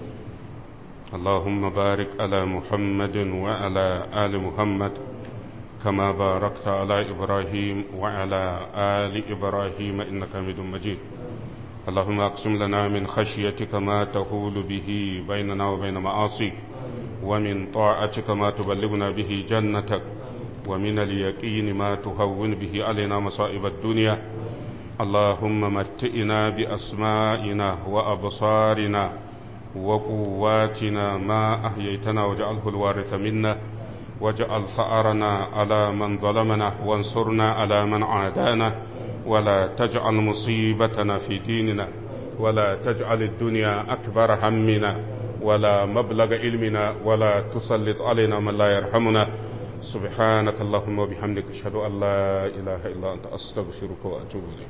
[SPEAKER 1] اللهم بارك على محمد وعلى آل محمد كما باركت على إبراهيم وعلى آل إبراهيم إنك حميد مجيد اللهم أقسم لنا من خشيتك ما تهول به بيننا وبين معاصيك ومن طاعتك ما تبلغنا به جنتك ومن اليقين ما تهون به علينا مصائب الدنيا اللهم متئنا بأسمائنا وأبصارنا وقواتنا ما أحييتنا واجعله الوارث منا واجعل ثأرنا على من ظلمنا وانصرنا على من عادانا ولا تجعل مصيبتنا في ديننا ولا تجعل الدنيا أكبر همنا ولا مبلغ علمنا ولا تسلط علينا من لا يرحمنا سبحانك اللهم وبحمدك اشهد ان لا اله الا انت استغفرك واتوب اليك